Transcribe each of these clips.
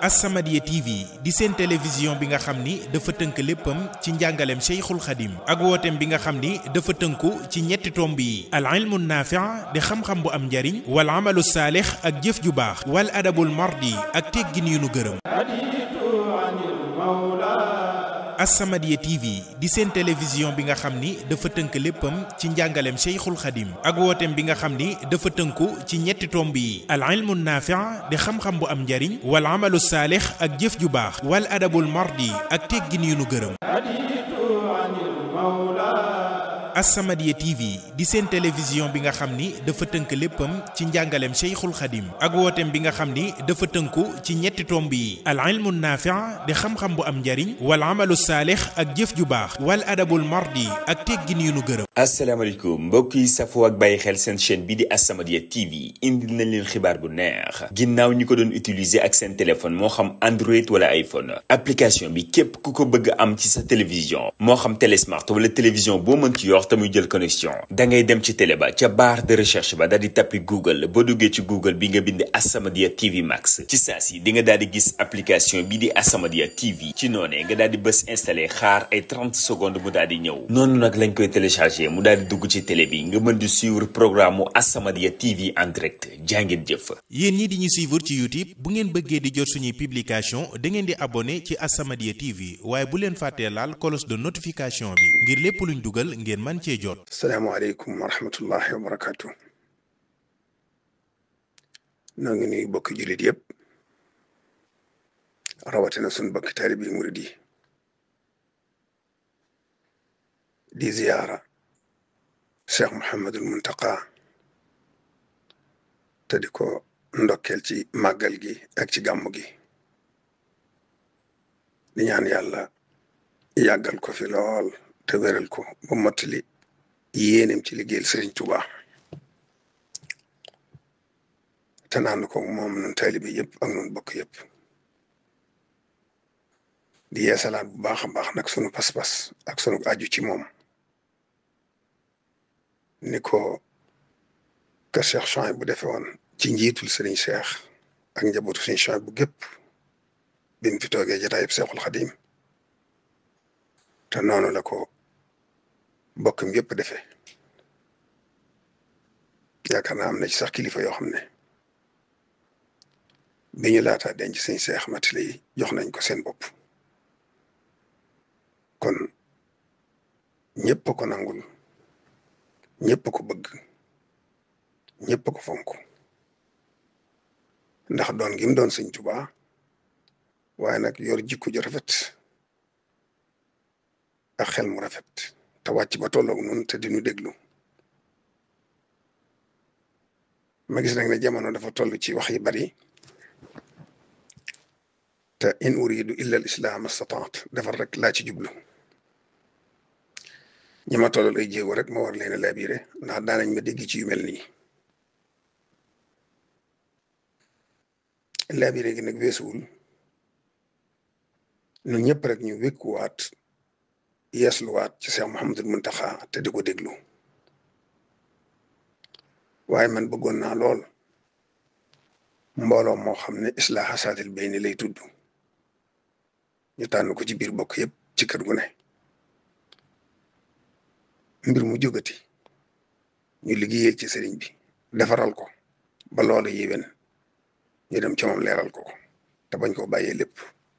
As-Samadiyya TV di seen télévision bi nga xam ni dafa tënk léppam ci njàngaleem Cheikhul Khadim ak wooteem bi nga xam ni dafa tënku ci ñetti tomb yi al ilmu naafi' di xam-xam bu am njariñ wal amalu saalix ak jëf ju baax wal adabul mardi ak teggin yu nu gërëm As-Samadiyya TV di seen télévision bi nga xam ni dafa tënk léppam ci njàngaleem Cheikhul Khadim ak wooteem bi nga xam ni dafa tënku ci ñetti tomb yi al ilmu naafi' di xam-xam bu am njariñ wal amalu saalix ak jëf ju baax wal adabul mardi ak teggin yu nu gërëm As-Samadiyya TV di seen télévision bi nga xam ni dafa tënk léppam ci njàngaleem Cheikhul Khadim ak wooteem bi nga xam ni dafa tënku ci ñetti tomb yi al ilmu naafi' di xam-xam bu am njariñ wal amalu saalix ak jëf ju baax wal adabul mardi ak teggin yu nu gërëm asalaamaaleykum mbokk yi safoo ak bàyyi xel seen chaîne bi di As-Samadiyya TV indil nañ leen xibaar bu neex ginnaaw ñi ko doon utiliser ak seen téléphone moo xam Android wala iPhone application bi képp ku ko bëgg am ci sa télévision moo xam télé smart wala télévision boo mën ci yor te muy jël connexion da ngay dem ci télé ba ca barre de recherche ba daal di tappi Google boo duggee ci Google bi nga bind As-Samadiyya TV Max ci saa si di nga daal di gis application bi di As-Samadiyya TV ci noonee nga daal di bës installé xaar ay 30 secondes mu daal di ñëw noonu nag lañ koy téléchargé mu daal di dugg ci télé bi nga mën di suivre programme mu As-Samadiyya TV en direct jàngeen jëf. yéen ñi di ñu suivre ci YouTube bu ngeen bëggee di jot suñuy publication da ngeen di abonné ci As-Samadiyya TV waaye bu leen fàttee laal cloche de notification bi ngir lépp luñ dugal ngeen mën cee jot. salaamaaleykum wa rahmatullahi wa barakaatu. noo ngi nuyu bokki jullit yëpp rawatina suñu bokki taalibe yi murid yi di ziyaara cheikh Mouhamadul Muntaqa te di ko ndokkeel ci màggal gi ak ci gàmmu gi di ñaan yàlla yàggal ko fi lool te wéral ko ba mottali yéenem ci liggéeyal Sëriñ Tuuba te naan ko moom nun taalibe yëpp ak nun bokk yëpp di yeesalaat bu baax a baax nag sunu pas-pas ak sunu aju ci moom ni ko kër Cheikh Chouaïb bu defee woon ci njiitul Serigne Cheikh ak njabootu Serigne Chouaïb bu gépp bi mu fi toogee jotaayub Cheikhul Khadim te noonu la ko bokkam yëpp defee yaakaar naa am na ci sax kilifa yoo xam ne bi ñu laataa denc Serigne Cheikh matile yi jox nañ ko seen bopp kon ñëpp ko nangul ñëpp ko bëgg ñëpp ko fonk ndax doon gi mu doon sëñ Tuubaa waaye nag yor jikko ju rafet ak xel mu rafet te wàcc ba tolloog nun te dinu déglu ma gis nag ne jamono dafa toll ci wax yi bari te in uridu illa al islam astataat defar rek laa ci jublu ñi ma tollal ay jéego rek ma war leen a labiré ndax daanañ ma dégg ci yu mel nii labiré gi nag weesuwul ñun ñëpp rek ñu wékkuwaat yeesluwaat ci Cheikh Mouhamadul Muntaxa te di ko déglu waaye man bëggoon naa lool mbooloo moo xam ne islaaha saatil bayni lay tudd ñu tànn ko ci biir bokk yëpp ci kër gu ne mbir mu jógati ñu liggéeyal ci sëriñ bi defaral ko ba loolu yéwén ñu dem ca moom leeral ko ko te bañ koo bàyyee lépp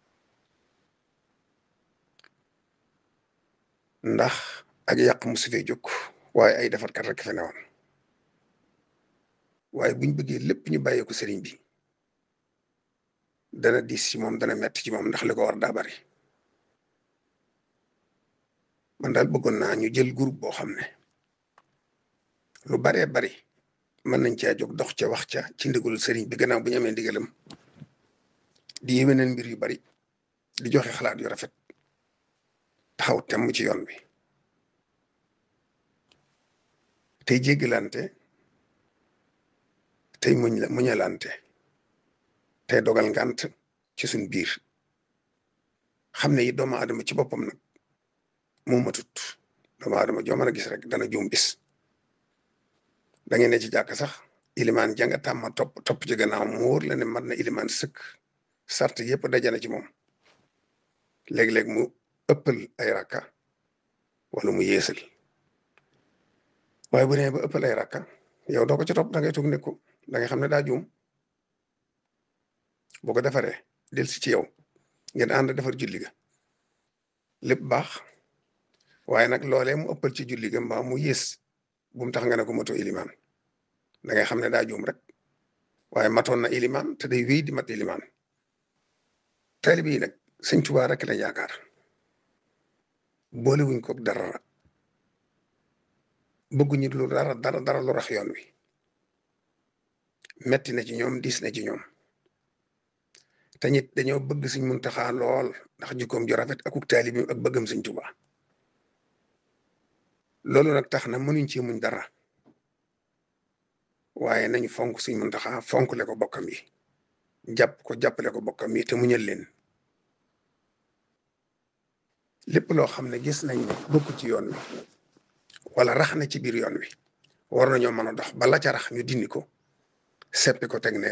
ndax ak yàq mu su fee jóg waaye ay defarkat rek fe newoon waaye buñ bëggee lépp ñu bàyyee ko sëriñ bi dana diis ci moom dana metti ci moom ndax li ko war daa bari man daal bëggoon naa ñu jël groupe boo xam ne lu baree bari mën nañ caa jóg dox ca wax ca ci ndigalul sëriñ bi gannaaw bu ñu amee ndigalam di yéwénal mbir yu bari di joxe xalaat yu rafet taxaw temm ci yoon bi tey jéggalante tey muñ la muñalante tey dogal ngant ci suñ biir xam ne yi doomu aadama ci boppam nag moo matut doomu aadama joo mën a gis rek dana juum bis da ngeen ne ci jàkk sax ilimaan janga tàmma topp topp ci gannaaw mu wóor la ne mat na ilimaan sëkk sart yëpp dajana ci moom léeg-léeg mu ëppal ay rakka wala mu yeesal waaye bu nee ba ëppal ay rakka yow doo ko ci topp da ngay toog nekku da ngay xam ne daa juum boo ko defaree del si ci yow ngeen ànd defar julli ga lépp baax waaye nag loolee mu ëppal ci julli ga mbaa mu yées bu mu tax nga ne ko moto ilimaan da ngay xam ne daa juum rek waaye matoon na ilimaan te day wéy di mat ilimaan taalibe yi nag sëñ Tuubaa rek la yaakaar boole wuñ ko dara bëgguñu lu dara dara dara lu rax yoon wi metti na ci ñoom diis na ci ñoom te ñit dañoo bëgg Sëñ Muntaxaa lool ndax jikkoom ju rafet akuk taalibe ak bëggam Sëñ Tuubaa loolu nag tax na mënuñ ci muñ dara waaye nañu fonk Sëñ Muntaxaa fonk le ko bokkam yi jàpp ko jàppale ko bokkam yi te muñal leen lépp loo xam ne gis nañ ne bokk ci yoon wi wala rax na ci biir yoon wi war nañoo mën a dox ba la ca rax ñu dindi ko seppi ko teg ne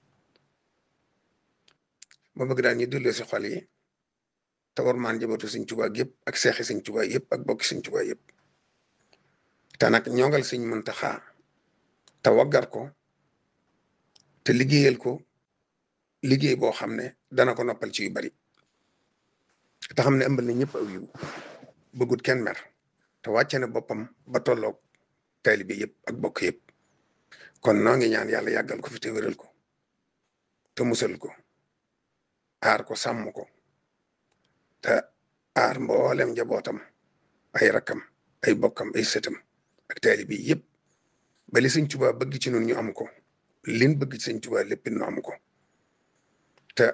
ma bëgg daal ñu delloo si xol yi te war maan jabatu Sëñ Tuubaa yëpp ak seexi Sëñ Tuubaa yëpp ak bokki Sëñ Tuubaa yëpp te nag ñongal Sëñ Muntaxaa te waggar ko te liggéeyal ko liggéey boo xam ne dana ko noppal ci yu bari te xam ne ëmbal na ñëpp aw yiw bëggut kenn mer te wàcce na boppam ba tolloog taalibe yëpp ak bokk yëpp kon noo ngi ñaan yàlla yàggal ko fi te wéral ko te musal ko aar ko sàmm ko te aar mboolem njabootam ay rakkam ay bokkam ay sëtam ak taalibe yëpp ba li Sëñ Tuubaa bëgg ci nun ñu am ko lin bëgg ci Sëñ Tuubaa lépp nu am ko te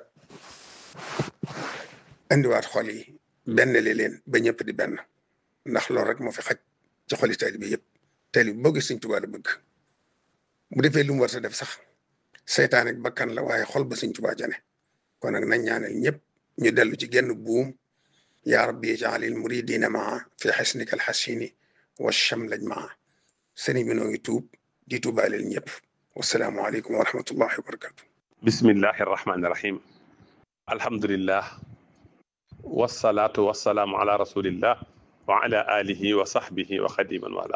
indiwaat xol yi benn li leen ba ñëpp di benn ndax loolu rek moo fi xaj ci xoli taalibe yëpp taalibe boo gis Sëñ Tuubaa la bëgg bu defee lu mu war sa def sax seytaan ak bakkan la waaye xol ba Sëñ Tuubaa jane kon nag nañ ñaanal ñëpp ñu dellu ci genn buum yaa rabbi jaalil muridina maa fi xasnika alxasini wa chamlaj maa sëriñ bi noo ngi tuub di tuubaaleel ñëpp wasalaamu aleykum wa rahmatullahi wa barakatu bismillahi arrahmani irrahim alhamdulillah wasalaatu wasalaamu ala rasulillah wa ala alihi wa sahbihi wa xadiman wala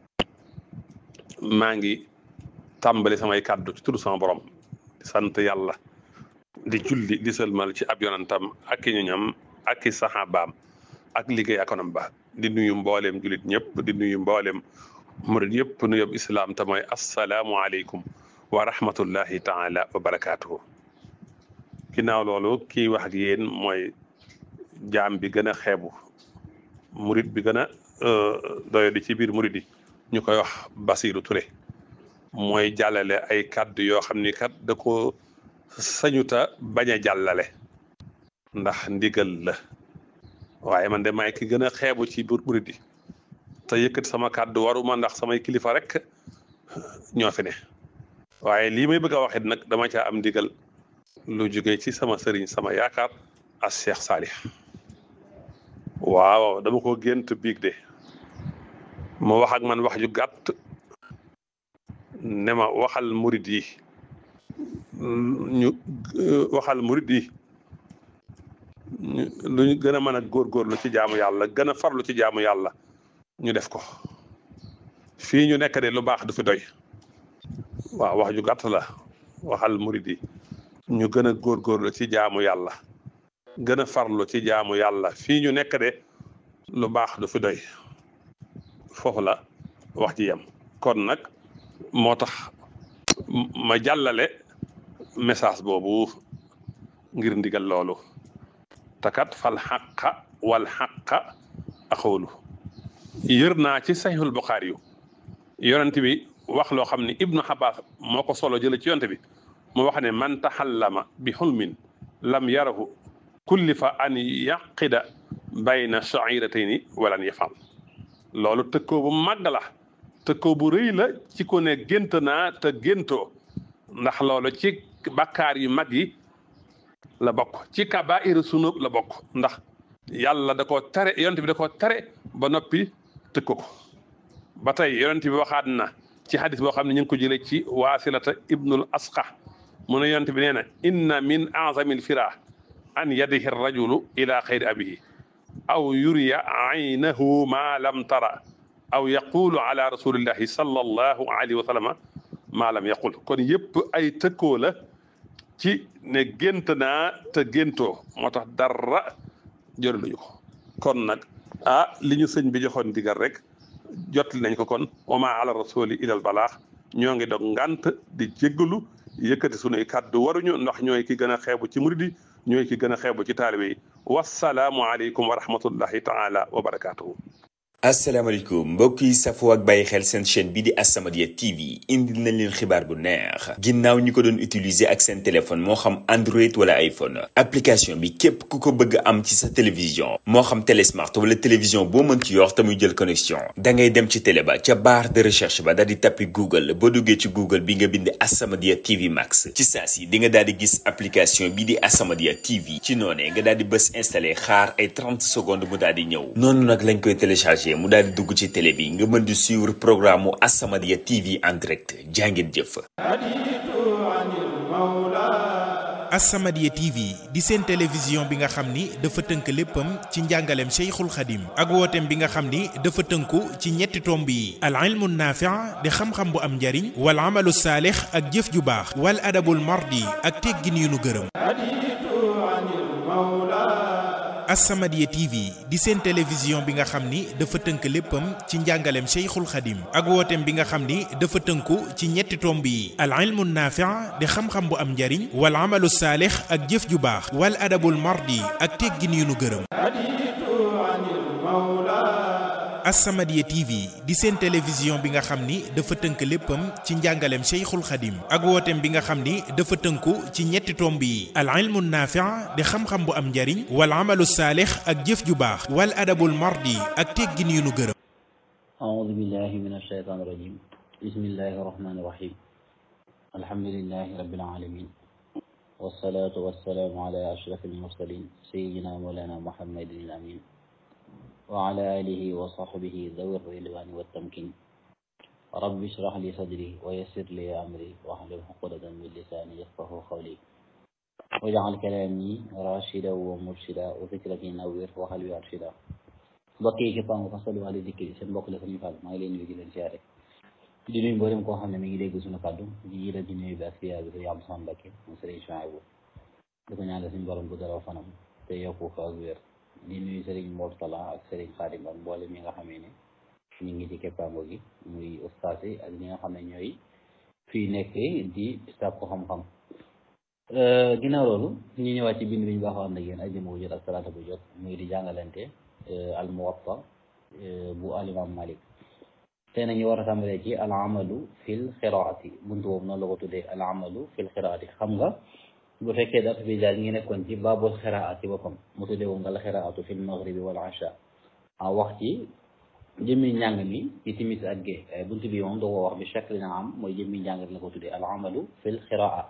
maa ngi tàmbali samay kàddu ci tudd sama borom di sant yàlla di julli di sëlmal ci ab yonantam ak i ñoñam ak i saxaabaam ak liggéey akonam ba di nuyu mbooleem jullit ñëpp di nuyu mbooleem murid yëpp nu yob islaam te mooy assalaamu aleykum wa rahmatullahi taala wa barakaatuhu ginnaaw loolu kii wax ak yéen mooy jaam bi gën a xeebu murid bi gën a doyo di ci biir murid yi ñu koy wax Basiiru Ture mooy jàllale ay kàddu yoo xam ni kat da ko sañuta bañ a jàllale ndax ndigal la waaye man de maay ki gën a xeebu ci biir murid yi te yëkkati sama kàddu waruma ndax samay kilifa rek ñoo fi ne waaye lii may bëgg a waxit nag dama caa am ndigal lu jóge ci sama sëriñ sama yaakaar as Cheikh Salih waaw dama ko gént biig de mu wax ak man wax ju gàtt ne ma waxal murid yi ñu waxal murid yi lu ñu gën a mën a góorgóorlu ci jaamu yàlla gën a farlu ci jaamu yàlla ñu def ko fii ñu nekk de lu baax du fi doy waaw wax ju gàtt la waxal murid yi ñu gën a góorgóorlu ci jaamu yàlla gën a farlu ci jaamu yàlla fii ñu nekk de lu baax du fi doy foofu la wax ji yem kon nag moo tax ma jàllale message boobu ngir ndigal loolu takat fal xaqa wal xaqa axoolu yër naa ci saxiixul buxaari yu yonent bi wax loo xam ne ibnu xabaas moo ko solo jële ci yonent bi mu wax ne man taxallama bi xulmin lam yarahu kullifa an yaqida bayna shairatayni walan yafal loolu tëkkoo bu màgg la tëkkoo bu rëy la ci ko ne gént naa te géntoo ndax loolu ci bakkaar yu mag yi la bokk ci kabaairu sunub la bokk ndax yàlla da koo tere yonent bi da koo tere ba noppi tëkko ko ba tey yonent bi waxaat na ci xadis boo xam ne ñu ngi ko jëlee ci waasilata ibnul asqa mu ne yonent bi nee na inna min azamil fira an yadihi rajulu ila xayri abihi aw yuriya aynahu ma lam tara aw yaqulu ala rasulillahi sallallahu alayhi wa sallama ma lam yaqul kon yëpp ay tëkkoo la ci ne gént naa te géntoo moo tax dara jëraluñu ko kon nag ah li ñu sëñ bi joxoon digal rek jotli nañ ko kon wama ala rasuli ilal balaax ñoo ngi dog ngant di jéggalu yëkkati sunuy kàddu waruñu ndax ñooy ki gën a xeebu ci murid yi ñooy ki gën a xeebu ci taalibe yi wasalaamu aleykum wa rahmatullahi taala wa barakaatuhu asalaamaaleykum mbokk yi safoo ak bàyyi xel seen chaîne bi di As-Samadiyya TV indil nañ leen xibaar bu neex ginnaaw ñi ko doon utiliser ak seen téléphone moo xam Android wala iPhone application bi képp ku ko bëgg am ci sa télévision moo xam télé smart wala télévision boo mën ci yor te muy jël connexion da ngay dem ci télé ba ca barre de recherche ba daal di tappi Google boo duggee ci Google bi nga bind As-Samadiyya TV Max ci saa si di nga daal di gis application bi di As-Samadiyya TV ci noonee nga daal di bës installé xaar ay 30 secondes mu daal di ñëw noonu nag lañ koy téléchargé. mu daal di dugg ci télé bi nga mën di suivre programme mu As-Samadiyya TV en direct jàngeen jëf. As-Samadiyya TV di seen télévision bi nga xam ni dafa tënk léppam ci njàngaleem Cheikhul Khadim ak wooteem bi nga xam ni dafa tënku ci ñetti tomb yi al ilmu naafi' di xam-xam bu am njariñ wal amalu saalix ak jëf ju baax wal adabul mardi ak teggin yu nu gërëm. As-Samadiyya TV di seen télévision bi nga xam ni dafa tënk léppam ci njàngaleem Cheikhul Khadim ak wooteem bi nga xam ni dafa tënku ci ñetti tomb yi al ilmu naafi' di xam-xam bu am njariñ wal amalu saalix ak jëf ju baax wal adabul mardi ak teggin yu nu gërëm As-Samadiyya TV di seen télévision bi nga xam ni dafa tënk léppam ci njàngaleem Cheikhul Khadim ak wooteem bi nga xam ni dafa tënku ci ñetti tomb yi al ilmu naafi' di xam-xam bu am njariñ wal amalu saalix ak jëf ju baax wal adabul mardi ak teggin yu nu gërëm أعوذ بالله من الشيطان الرجيم بسم الله الرحمن الرحيم الحمد لله رب العالمين والصلاة والسلام على أشرف المرسلين سيدنا مولانا محمد الأمين وعلى آله وصحبه ذوي الرضوان والتمكين رب اشرح لي صدري ويسر لي أمري واحلل عقدة من لساني يفقه قولي واجعل كلامي راشدا ومرشدا وفكرتي نوير وقلبي أرشدا mbokk yi képp nga fasalu wàllu dikki seen mbokk la suñu fàll maa ngi leen nuyu di leen siyaare di nuyu mboolem koo xam ne mi ngi dégg suñu kàddu di jiital di nuyu bi ak siyaar bi sëriñ Abdou Samane Mbacké mu sëriñ Chouaïbou di ko ñaanal suñu borom bu dara fanam te yokku ko ak wér di nuyu sëriñ Mortala ak sëriñ Xaadim ak mboolem ñi nga xamee ne ñu ngi ci keppaango gi muy ustaas yi ak ñi nga xam ne ñooy fii nekk di sàkku xam-xam ginnaaw loolu ñu ñëwaat ci bind bi ñu baaxoo ànd ak yéen ajjuma bu jot ak salaata bu jot muy di jàngalante al muwatta bu al imam malik tey nañu war a tàmbalee ci al amalu fil xiraati buntu boobu noonu la ko tuddee al amalu fil xiraati xam nga bu fekkee daf bi daal ngi nekkoon ci baabul xiraat ci boppam mu tuddee woon nga la xiraatu fil maghribi wal asha a wax ci jëmmi njàng mi ci timis ak gée buntu bi moom da ko wax bi shakli na am mooy jëmmi njàng la ko tuddee al amalu fil xiraa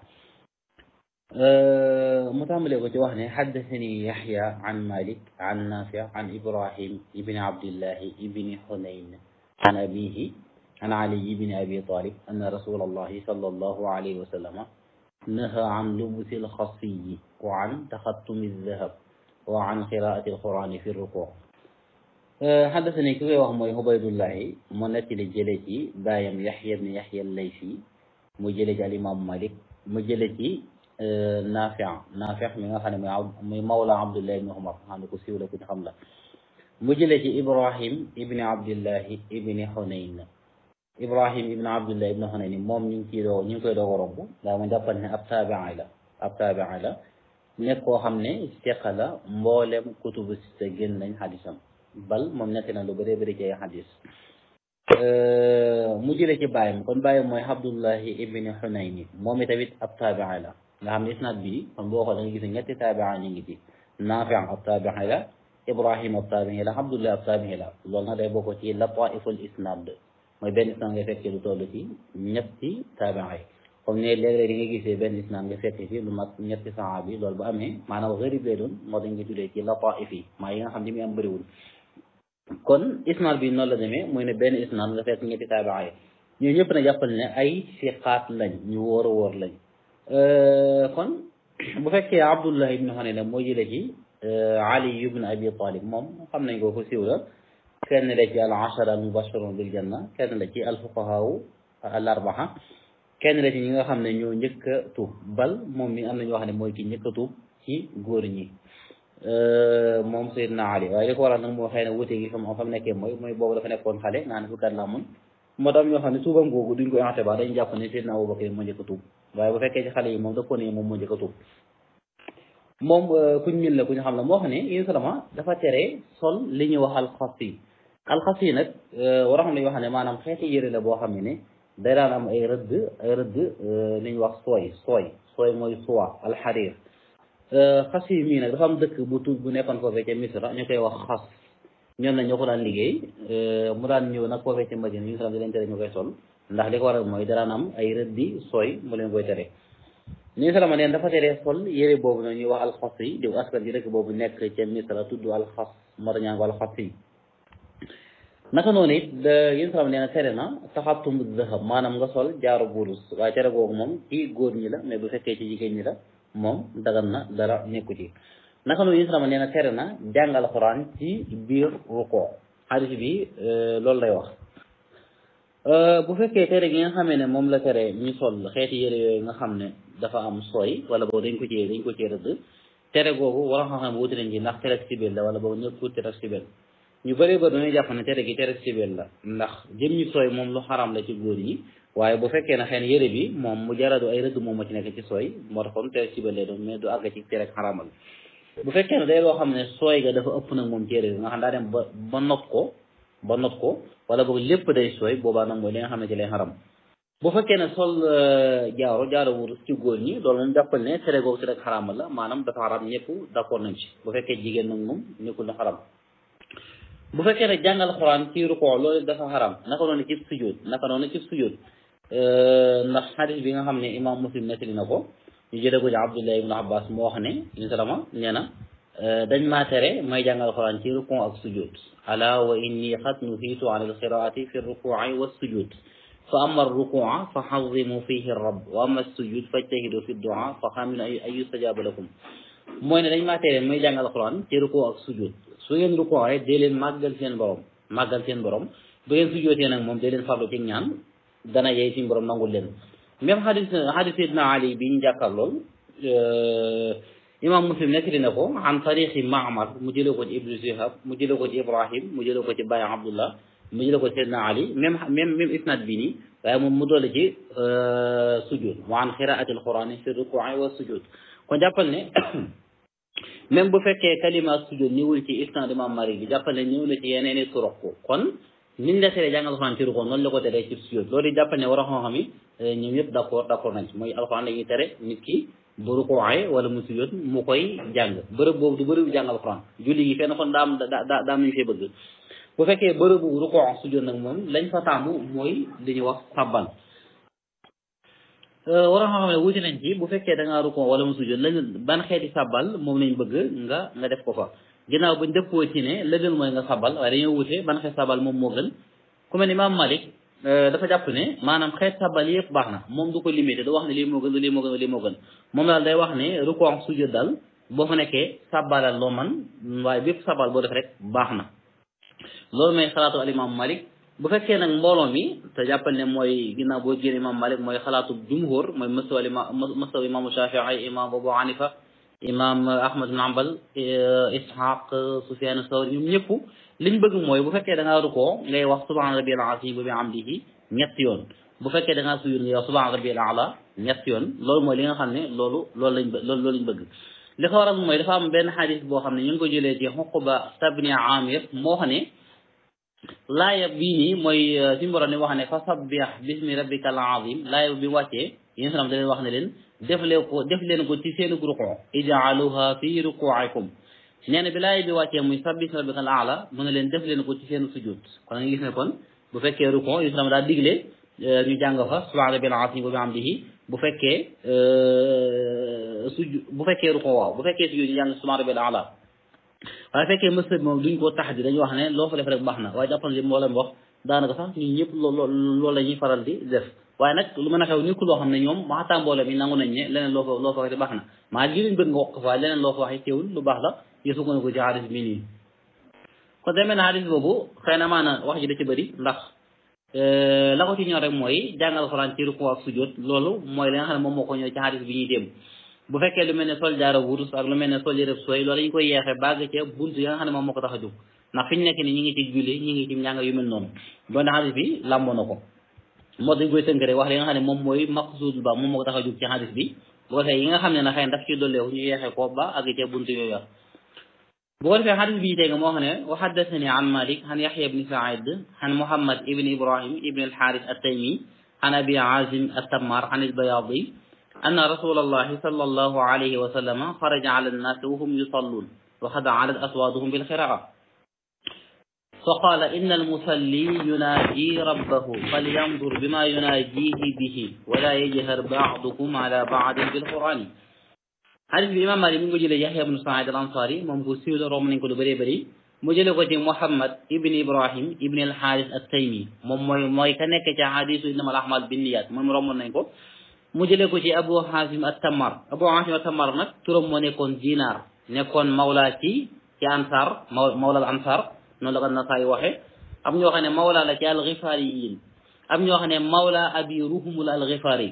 mu tàmbalee ko ci wax ne xaddasani yaxya an malik an nafi an ibrahim ibni abdillahi ibni xunayn an abihi an ali ibni abi talib anna rasul allahi sala allahu alayhi wa sallama naha an lubusi alxasiyi wa an taxattumi aldahab wa an qiraati alqurani fi ruku xaddasani ki koy wax mooy ubaydullahi mu nettali jële ci baayam yaxya ibni yaxya allaysi mu jële ci alimaamu malik mu jële ci Naafi Naafi mi nga xam ne mooy muy mawla Abdullah ibni Umar xam ne ku siiw la ku ñu xam la mu jëlee ci Ibrahim ibni Abdillahi ibni Hunayn Ibrahim ibni Abdillahi ibni Hunayn moom ñu ngi ciy doo ñu ngi koy doog a romb daa ma jàppal ne ab taabi'i la ab taabi'i la nekk koo xam ne seqa la mboolem kutubu sitta génn nañ xadisam bal moom nekk na lu bëree bëri ci ay xadis mu jëlee ci bàyyam kon bàyyam mooy Abdullahi ibni Hunayn moom tamit ab taabi'i la nga xam ne isnaad bi kon boo xoolee nga gis ñetti taabia ñu ngi ci Naafi ab taabii la Ibrahim ab taabii la Abdullah ab taabii la loolu nag day bokk ci lataiful isnaad mooy benn isnaad nga fekkee lu toll ci ñetti taabia yi comme ne léeg-léeg di nga gisee benn isnaad nga fekkee ci lu mat ñetti saxaaba yi loolu bu amee maanaam gërib lay doon moo dañ nga tuddee ci lataif yi maa yi nga xam ne mi am bëriwul kon isnaad bi noonu la demee muy ne benn isnaad nga fekk ñetti taabia yi ñoo ñëpp na jàppal ne ay siqaat lañ ñu wóor a wóor lañ kon bu fekkee Abdullah ibn Hanina moo jële ci Ali ibn Abi Talib moom xam nañ ko ko siiw la kenn la ci al ashara al mubashirun bil janna kenn la ci al fuqahaa al arbaa kenn la ci ñi nga xam ne ñoo njëkk a tuub bal moom mi am na ñoo xam ne mooy ki njëkk a tuub ci góor ñi moom Seydina Ali waaye li ko waral nag moo xëy na wute gi fa mu fa mu nekkee mooy mooy boobu dafa nekkoon xale naa ne fukkat la amoon moo tax ñoo xam ne tuubam googu duñ ko inté ba dañ jàpp ne Seydina Abubakar moo njëkk a tuub waaye bu fekkee ci xale yi moom da ko ne moom moo njëkk a tuub moom kuñ min la ku ñu xam la moo xam ne yéen salama dafa tere sol li ñuy wax alxas yi alxas yi nag war a xam ne yoo xam ne maanaam xeeti yëre la boo xam ne ne day daan am ay rëdd ay rëdd li ñuy wax sooy sooy sooy mooy soie alxarir xas yi mii nag dafa am dëkk bu tuub bu nekkoon foofee ca Misra ñu koy wax xas ñoom nag ñoo ko daan liggéey mu daan ñëw nag foofee ca Madina ñu salam di leen tere ñu koy sol ndax li ko waral mooy daraan am ay rëddi sooy mu leen koy tere ni salama neen dafa teree sol yére boobu noonu ñuy wax alxas yi diw askan ci dëkk boobu nekk ca Misra tudd alxas moo tax ñaan ko alxas yi naka noonu it yéen salama nee na tere na taxatum dëxam maanaam nga sol jaaru burus waaye tere googu moom ci góor ñi la mais bu fekkee ci jigéen ñi la moom dagan na dara nekku ci naka noonu yéen salama nee na tere na jàngal xuraan ci biir ruko xadis bi loolu lay wax bu fekkee tere gi nga xamee ne moom la tere ñu sol xeeti yére yooyu nga xam ne dafa am sooy wala boobu dañ ko ci dañ ko ci rëdd tere googu war a xam-xam wuti nañ ci ndax tere sibel la wala boobu ñëpp tere sibel ñu bëree bëri dañuy jàpp ne tere gi tere sibel la ndax jëm ñu sooy moom lu xaram la ci góor ñi waaye bu fekkee ne xëy na yére bi moom mu jaradu ay rëdd moom moo ci nekk ci sooy moo tax kon tere sibel lay doon mais du àgg ci tere xaramal bu fekkee ne day loo xam ne sooy ga dafa ëpp nag moom ci yére bi nga xam daa dem ba ba not ko ba not ko wala boog lépp day sooy boobaa nag mooy li nga xam ne ci lay xaram bu fekkee ne sol jaaro jaaro wurus ci góor ñi loolu moom jàppal ne tere googu ci rek xaramal la maanaam dafa xaram ñëpp d'accord nañ ci bu fekkee jigéen nag moom nekkul na xaram bu fekkee ne jàngal xuraan ci rukoo loolu dafa xaram naka noonu ci sujjóot naka noonu ci sujjóot ndax xadis bi nga xam ne imam muslim nettali na ko ñu jëlee ko ci abdullah ibn abbas moo wax ne ñu salama nee na dañ maa tere may jàngal xuraan ci rukoo ak sujjóot ala wa inni xat nuhiitu an alqiraati fi rukuuci wa sujud fa ama arrukuuca fa xazimu fihi rab wa ama sujud fajtahidu fi duaa fa xaminu ay yustajaaba lakum mooy ne dañ maa tere may jàngal xuraan ci rukoo ak sujud su ngeen rukoo rek dee leen màggal seen borom màggal seen borom bu ngeen sujootee nag moom dee leen farlu ci ñaan dana yey suñu borom nangul leen même xadis xadis sidna ali bi ñu jàkkaar lool imam muslim nettali na ko an tariqi maamar mu jëlee ko ci ibnu shihab mu jëlee ko ci ibrahim mu jëlee ko ci baye abdullah mu jëlee ko ci sidna ali même même même isnad bi nii waaye moom mu doole ci sujud wa an xiraati alqurani fi rukuuci wa sujud kon jàppal ne même bu fekkee kalima sujud ñëwul ci isnad imam malik bi jàppal ne ñëw na ci yeneen i turuq kon niñ la teree jàng alxuraan ci ruko noonu la ko teree ci sujud loolu jàppal ne war a xam-xam yi ñoom yëpp d' accord d' accord nañ ci mooy alxuraan dañuy tere nit ki bu rukowaay wala mu sujud mu koy jàng bërëb boobu du bërëbu jàng alxuraan julli gi fenn kon daam da da daam nañu fee bëgg bu fekkee bërëbu ruko sujud nag moom lañ fa taamu mooy li ñuy wax sabbal war a xam ne wuti nañ ci bu fekkee da ngaa ruko wala mu sujud lañ ban xeeti sabbal moom lañ bëgg nga nga def ko fa ginnaaw bañ dëppoo ci ne la gën mooy nga sabal waaye dañoo wute ban xeet sabal moom moo gën ku mel ni Imaam Malik dafa jàpp ne maanaam xeet sabal yëpp baax na moom du ko limité du wax ne lii moo gën lii moo gën lii moo gën moom daal day wax ne rukkoo sujud daal boo fa nekkee sabalal loo man waaye bépp sabal boo def rek baax na loolu mooy xalaatu al Imaam Malik bu fekkee nag mbooloo mi te jàppal ne mooy ginnaaw boo génn Imaam Malik mooy xalaatu jumhur mooy masaw masaw imaamu Shafii imaam Abu Hanifa imam ahmad bin ambal ishaq sufyan sawri ñoom ñëpp liñ bëgg mooy bu fekkee da ngaa rukoo ngay wax subhana rabbiyal azim bi amdihi ñetti yoon bu fekkee da ngaa sujud ngay wax subhana rabbiyal ala ñetti yoon loolu mooy li nga xam ne loolu loolu lañ loolu loolu lañ bëgg li ko waral mooy dafa am benn xadis boo xam ne ñu ngi ko jëlee ci xuquba tabni amir moo xam ne laaya bii nii mooy suñu borom ni wax ne fa sabbih bismi rabbika al azim laaya bi wàccee yéen salaam da leen wax ne leen def leen ko def leen ko ci seen ruku ijaaluha fi rukuikum nee na bi laay bi wàccee muy sabbih rabbika al aala mu ne leen def leen ko ci seen sujud kon nga gis ne kon bu fekkee ruku islam daa digle ñu jàng fa subhaana rabbil azim wa bihamdihi bu fekkee sujud bu fekkee ruku waaw bu fekkee sujud ñu jàng subhaana rabbil aala waaye fekkee mësëb moom duñ ko tax di dañuy wax ne loo fa def rek baax na waaye jàppal li moo leen wax daanaka sax ñun ñëpp loolu loolu la ñuy faral di def waaye nag lu mën a xew nekkul loo xam ne ñoom waxtaan mbooloo mi nangu nañ ne leneen loo ko loo ko waxee baax na maa li leen bëgg nga wax ko waaye leneen loo ko waxee teewul lu baax la yësu ko ko ci xadis bi nii kon demee na xadis boobu xëy na maana wax ji da ci bëri ndax la ko ci ñor rek mooy jàngal alxuraan ci ruku ak sujjóot loolu mooy li nga xam ne moom moo ko ñëw ci xadis bi ñuy dem bu fekkee lu mel ne sol jaara wurus ak lu mel ne sol yërëb sooy loolu dañu koy yeexee bàgg ca buntu yi nga xam ne moom moo ko tax a jóg ndax fi ñu nekk ni ñi ngi ci julli ñi ngi ci njàng yu mel noonu doon xadis bi làmboo na ko moo dañ koy tënk rek wax li nga xam ne moom mooy maqsuud ba moom moo ko tax a jóg ci xadis bi bu ko defee yi nga xam ne na xëy na daf ci dolleeku ñu yeexee ko ba ak ca buntu yooyu bu ko defee xadis bi tey nga moo xam ne wa haddathani an malik an yaxya ibni said an muhammad ibni ibrahim ibni alxaaris attaymi an abi azim attammar an albayadi anna rasul allahi sal allahu alayhi wa sallama xaraja ala annaasi wa hum yusalluun wa qad alat aswaaduhum bilxiraa فقال إن المصلي يناجي ربه فلينظر بما يناجيه به ولا يجهر بعضكم على بعض بالقرآن حديث الإمام مالك من جل يحيى بن سعيد الأنصاري من بوسيل روم من كل بري بري مجل ko ci Muhammad ibn Ibrahim ibn al-Harith at-Taymi moom mooy mooy ka nekk ci hadisu innamal a'malu binniyat moom romon nañ ko mu jëlee ko ci Abu Hasim at-Tammar Abu Hasim at-Tammar nag turam moo nekkoon Dinar nekkoon mawla ci ci Ansar mawla al-Ansar noonu la ko Nasaayi waxe am ñoo xam ne mawla la ci al-Ghifariyin am ñoo xam ne mawla abi ruhumul al-Ghifari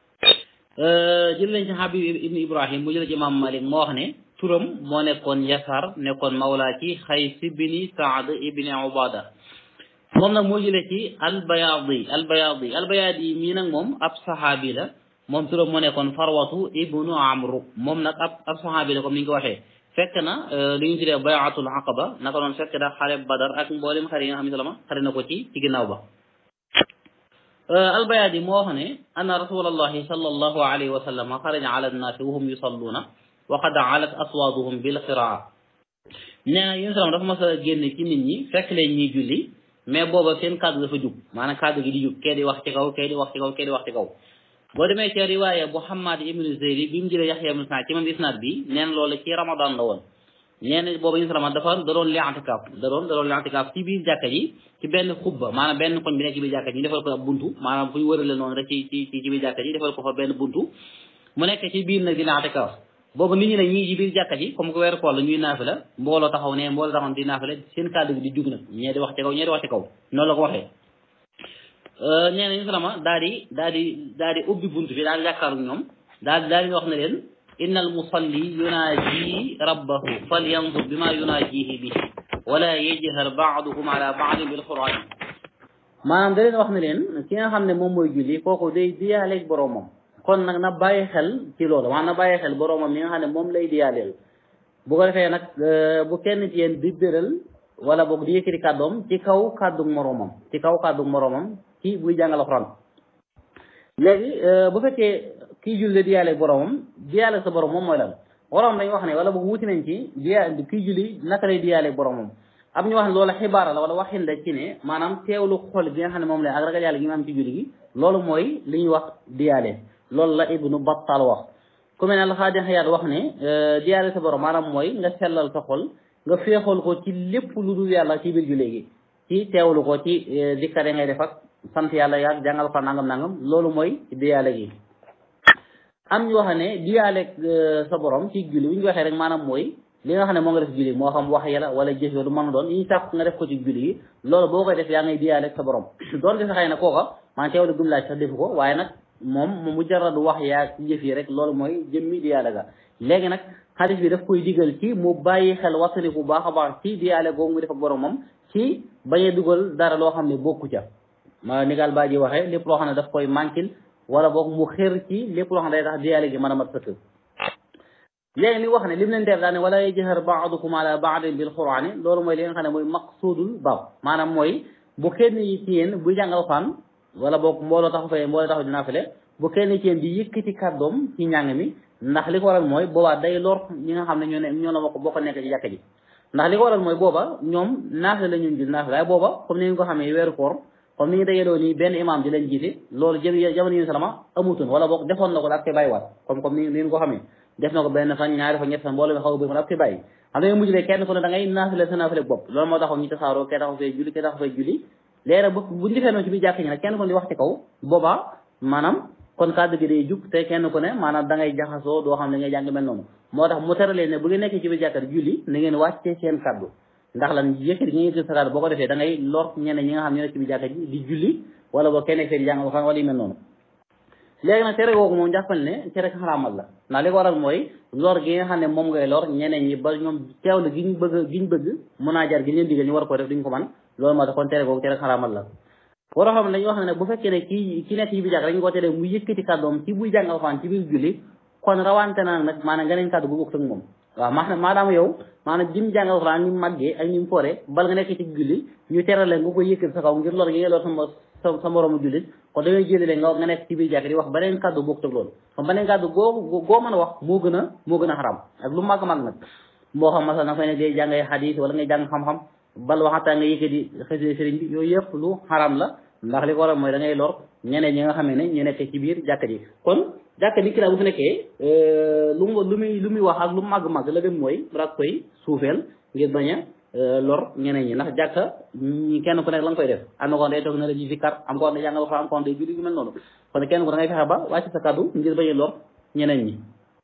jël nañ ci Habib ibn Ibrahim mu jël ci Imam Malik moo wax ne turam moo nekkoon Yasar nekkoon mawla ci Xays ibni Saad ibni Ubada moom nag moo jëlee ci al-Bayadi al-Bayadi al-Bayadi mii nag moom ab saxaabi la moom turam moo nekkoon Farwatu ibnu Amru moom nag ab ab saxaabi la comme ni ñu ko waxee fekk na li ñu tuddee bayatul aqaba naka noonu fekk na xare badar ak mboolem xare yi nga xam ne salama xare na ko ci ci ginnaaw ba albayadi moo wax ne anna rasulallahi sallallahu alayhi wa sallam xaraja ala annaasi wa hum yusalluuna wa qad alat aswaaduhum bil qiraa nee na yéen salam dafa mas a génn ci nit ñi fekk leen ñuy julli mais booba seen kàddu dafa jug maanaam kàddu gi di jug kee di wax ci kaw kee di wax ci kaw kee di wax ci kaw boo demee ci riwaaya bu Hammad ibnu Zeyri bi mu jëlee Yaxya ibnu Saad ci mam isnaad bi neen loolu ci ramadan la woon nee na boobu ñu ramadan dafa da doon li i'tikaaf da doon da doon li i'tikaaf ci biir jàkka ji ci benn xubba maanaam benn koñ bi nekk ci biir jàkka ji ñu defal ko ab buntu maanaam fu ñu wërale noonu rek ci ci ci biir jàkka ji defal ko fa benn buntu mu nekk ci biir nag di li i'tikaaf boobu nit ñi ne ñii ci biir jàkka ji comme que weeru koor la ñuy naafila mbooloo taxaw ne mbooloo taxaw di naafila seen kàddu gi di jug nag ñee di wax ci kaw ñee di wax ci kaw noonu la ko waxee nee nañu salama daal di daal di daal di ubbi bunt bi daal di jàkkaaru ñoom daal daal di wax ne leen inna al musalli yunaaji rabbahu falyanzur bima yunaajihi bihi wala yajhar baadukum ala baadin bil quran maanaam da leen wax ne leen ki nga xam ne moom mooy julli kooku day diyaaleeg boroomam kon nag na bàyyi xel ci loolu maanaam na bàyyi xel boroomam mi nga xam ne moom lay diyaaleel bu ko defee nag bu kenn ci yéen di béral wala boog di yëkkati kàddoom ci kaw kàddu moroomam ci kaw kàddu moroomam ci buy jàngal alxuraan léegi bu fekkee kii julli di yàlla boromam di yàlla sa borom moom mooy lan borom dañu wax ne wala boog wuti nañ ci di kii julli naka lay di yàlla boromam am ñu wax ne loolu xibaara la wala waxin la ci ne maanaam teewlu xol bi nga xam ne moom la ak ragal yàlla gi nga am ci julli gi loolu mooy li ñuy wax di yàlla loolu la ibnu battal wax ku mel ne alxaadi xayaat wax ne di yàlla sa borom maanaam mooy nga sellal sa xol nga féexal ko ci lépp lu dul yàlla ci biir julli gi ci teewlu ko ci dikkare ngay def ak sant yàlla yaag jàngal ko nangam nangam loolu mooy diyaale gi am ñu wax ne diyaale sa borom ci julli bu ñu waxee rek maanaam mooy li nga xam ne moo nga def julli moo xam wax yàlla wala jëf lu mën a doon yi ñu sàkk nga def ko ci julli gi loolu boo koy def yaa ngay diyaale sa borom doon defe xëy na kooka maa teewlu gum laaj sax defu ko waaye nag moom mu mujarradu wax yaag jëf yi rek loolu mooy jëmmi diyaale ga léegi nag xadis bi daf koy digal ci mu bàyyi xel wasali bu baax a baax ci diyaale googu mu def ak boromam ci bañ a dugal dara loo xam ne bokku ca ma ni gaal baa ji waxee lépp loo xam ne daf koy manquil wala boog mu xër ci lépp loo xam ne day tax diyaale gi mën a mat sëkk léegi li wax ne lim leen def daal ne wala yajhar baadukum ala baadin bil qur'ani loolu mooy li nga xam ne mooy maqsudul baab maanaam mooy bu kenn yi ci yéen buy jàngal Alxuraan wala boog mbooloo taxu fee mbooloo taxu dinaa fele bu kenn ci yéen di yëkkati kàddoom ci njàng mi ndax li ko waral mooy boobaa day lor ñi nga xam ne ñoo ne ñoo la bokk bokk nekk ci jàkk ji ndax li ko waral mooy booba ñoom naafile la ñu gis naafile waaye booba comme ni nga ko xamee weeru koor comme ni ñu dajaloo nii benn imam di leen jiite loolu jë jamono yi salama amutoon wala boog defoon na ko daal koy bàyyiwaat comme comme ni ni ko xamee def na ko benn fan ñaari fan ñett fan mbooloo mi xaw a bëri ma daal koy bàyyi xam nga mujj kenn ku ne da ngay naafile sa naafile bopp loolu moo taxoon ñu tasaaroo kee taxaw fee julli kee taxaw fee julli léegi bu buñu defee noonu ci biir jàkk ñi nag kenn ku ne di wax ci kaw boobaa maanaam kon kàddu gi day jug te kenn ku ne maanaam da ngay jaxasoo doo xam ne ngay jàng mel noonu moo tax mu teralee ne bu ngeen nekkee ci biir jàkka julli na ngeen wàccee seen kàddu ndax lan yëkkati gi nga yëkkati sa kàddu boo ko defee da ngay lor ñeneen ñi nga xam ne nekk ci biir jàkka ji di julli wala boo kenn fee di jàng alxuraan wala yu mel noonu léegi nag tere googu moom jàppal ne tere xaraamal la ndax li ko waral mooy lor gi nga xam ne moom ngay lor ñeneen ñi ba ñoom teewlu gi ñu bëgg gi ñu bëgg mun naa jar gi leen digal ñu war ko def duñ ko man loolu moo tax kon tere googu tere xaraamal la waroo xam ne dañuy wax ne bu fekkee ne kii ki nekk ci biir jàkk dañu ko tere mu yëkkati kàddoom ci buy jàng alxuraan ci biir julli kon rawante na nag maanaam nga neen kàddu bu bokk ak moom waaw maanaam maadaama yow maanaam jim jàng alxuraan ni mu màggee ak ni mu foore bal nga nekk ci julli ñu terale nga koy yëkkati sa kaw ngir lor gi nga lor sama sa sa moroomu jullit kon dañuy jëlale nga nga nekk ci biir jàkk di wax beneen kàddu bokk ak loolu kon beneen kàddu goo goo mën a wax moo gën a moo gën a xaram ak lu màgg màgg nag moo xam masal na fay ne day jàngay xadiis wala ngay jàng xam-xam bal waxataa nga yëkkati xësee sëriñ bi yooyu yëpp lu xaram la ndax li ko waral mooy da ngay lor ñeneen ñi nga xam ne ñu nekk ci biir jàkka ji kon jàkka ji kii bu fi nekkee lu mu lu muy lu muy wax ak lu màgg-màgg la dem mooy rak koy suufeel ngir bañ a lor ñeneen ñi ndax jàkka ñi kenn ku nekk la nga koy def am na ko day toog na la ji zikkar am ko day jàngal alxuraan am ko day julli yu mel noonu kon kenn ku da ngay fexe ba wàcc sa kàddu ngir bañ a lor ñeneen ñi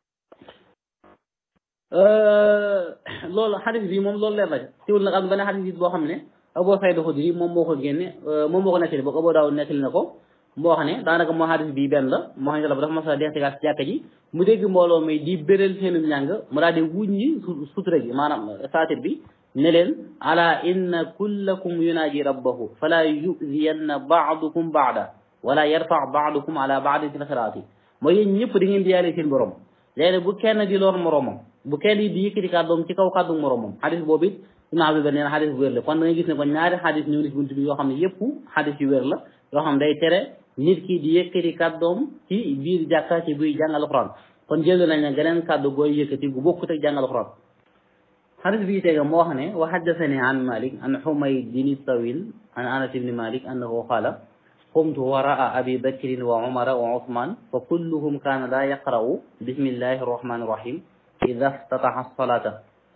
loolu xadis bi moom loolu leer na siwul nag am benn xadis bi boo xam ne Abu Saïd Xudri moom moo ko génne moom moo ko nettali boog Abu Daawud nettali na ko moo xam ne daanaka moo xadis bii benn la moo xam ne dafa mas a denc ci jàkka ji mu dégg mbooloo mi di béral seenu njàng mu daal di wuññi sutura gi maanaam saatir bi ne leen ala inna kullakum yunaaji rabbahu fala yuziyanna baadukum baada wala yarfa baadukum ala baadin fi lxiraati mooy yéen ñëpp di ngeen di yaale seen borom léegi bu kenn di lor moromam bu kenn di yëkkati kàddoom ci kaw kàddu moromam xadis boobu it Ibn Abdul Bar nee na xadis bu wér la kon da ngay gis ne kon ñaari xadis ñëw na ci bunt bi yoo xam ne yëpp xadis yu wér la yoo xam ne day tere nit ki di yëkkati kàddoom ci biir jàkka ci buy jàng alxuraan kon jël nañ ne geneen kàddu gooy yëkkati gu bokkut ak jàng alxuraan xadis bi tega moo wax ne wa haddasani an Malik an Humayd bin Tawil an Anas ibni Malik annahu qaala qumtu waraa abi bakrin wa umara wa usman fa kulluhum kaana laa yaqra'u bismillahi arrahmani irrahim ida ftataha salata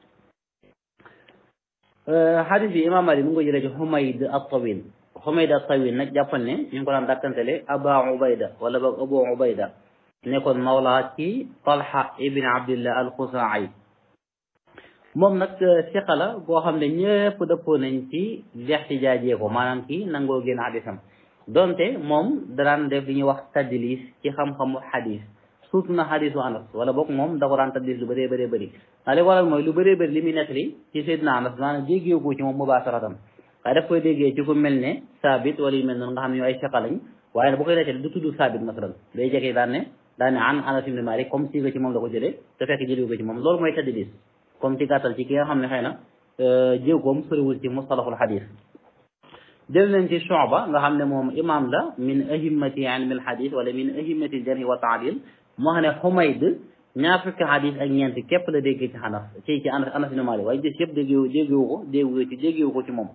xadis bi imam Malik mu ngi ko jëlee ci Humayd at-Tawil Humayd at-Tawil nag jàppal ne ñu ngi ko daan dàkkantele Aba Ubayda wala boog Abu Ubayda nekkoon mawla ci Talha ibn Abdillah al-Khuzaa'i moom nag siqa la boo xam ne ñëpp dëppoo nañ ci lextijaajee ko maanaam ci nangoo génn xadisam donte moom danaan def li ñuy wax tadlis ci xam-xamu xadis surtout na xadisu anas wala boog moom da ko daan tadlis lu bëree bëree bëri ndax li waral mooy lu bëree bëri li muy nettali ci Seydina anas maanaam déggee ko ci moom mubaasaratan waaye daf koy déggee ci ku mel ne saabit wala yu mel noonu nga xam ne ñoo ay siqa lañ waaye bu koy nettali du tudd saabit masalan day jekki daan ne daan ne an anas ibn malik comme si nga ci moom la ko jëlee te fekk jëlee ko ci moom loolu mooy tadlis comme ci gàttal ci ki nga xam ne xëy na jéegoom soriwul ci mustalahul xadis jël nañ ci Shu'ba nga xam ne moom imam la min ahimmati ilmi alxadis wala min ahimmati jarhi wa taadil moo xam ne Humayd ñaar fukki xadis ak ñeent képp la déggee ci xanas ci ci Anas Anas ibn Malik waaye gis yëpp déggewu déggewu ko déggewu ci déggewu ko ci moom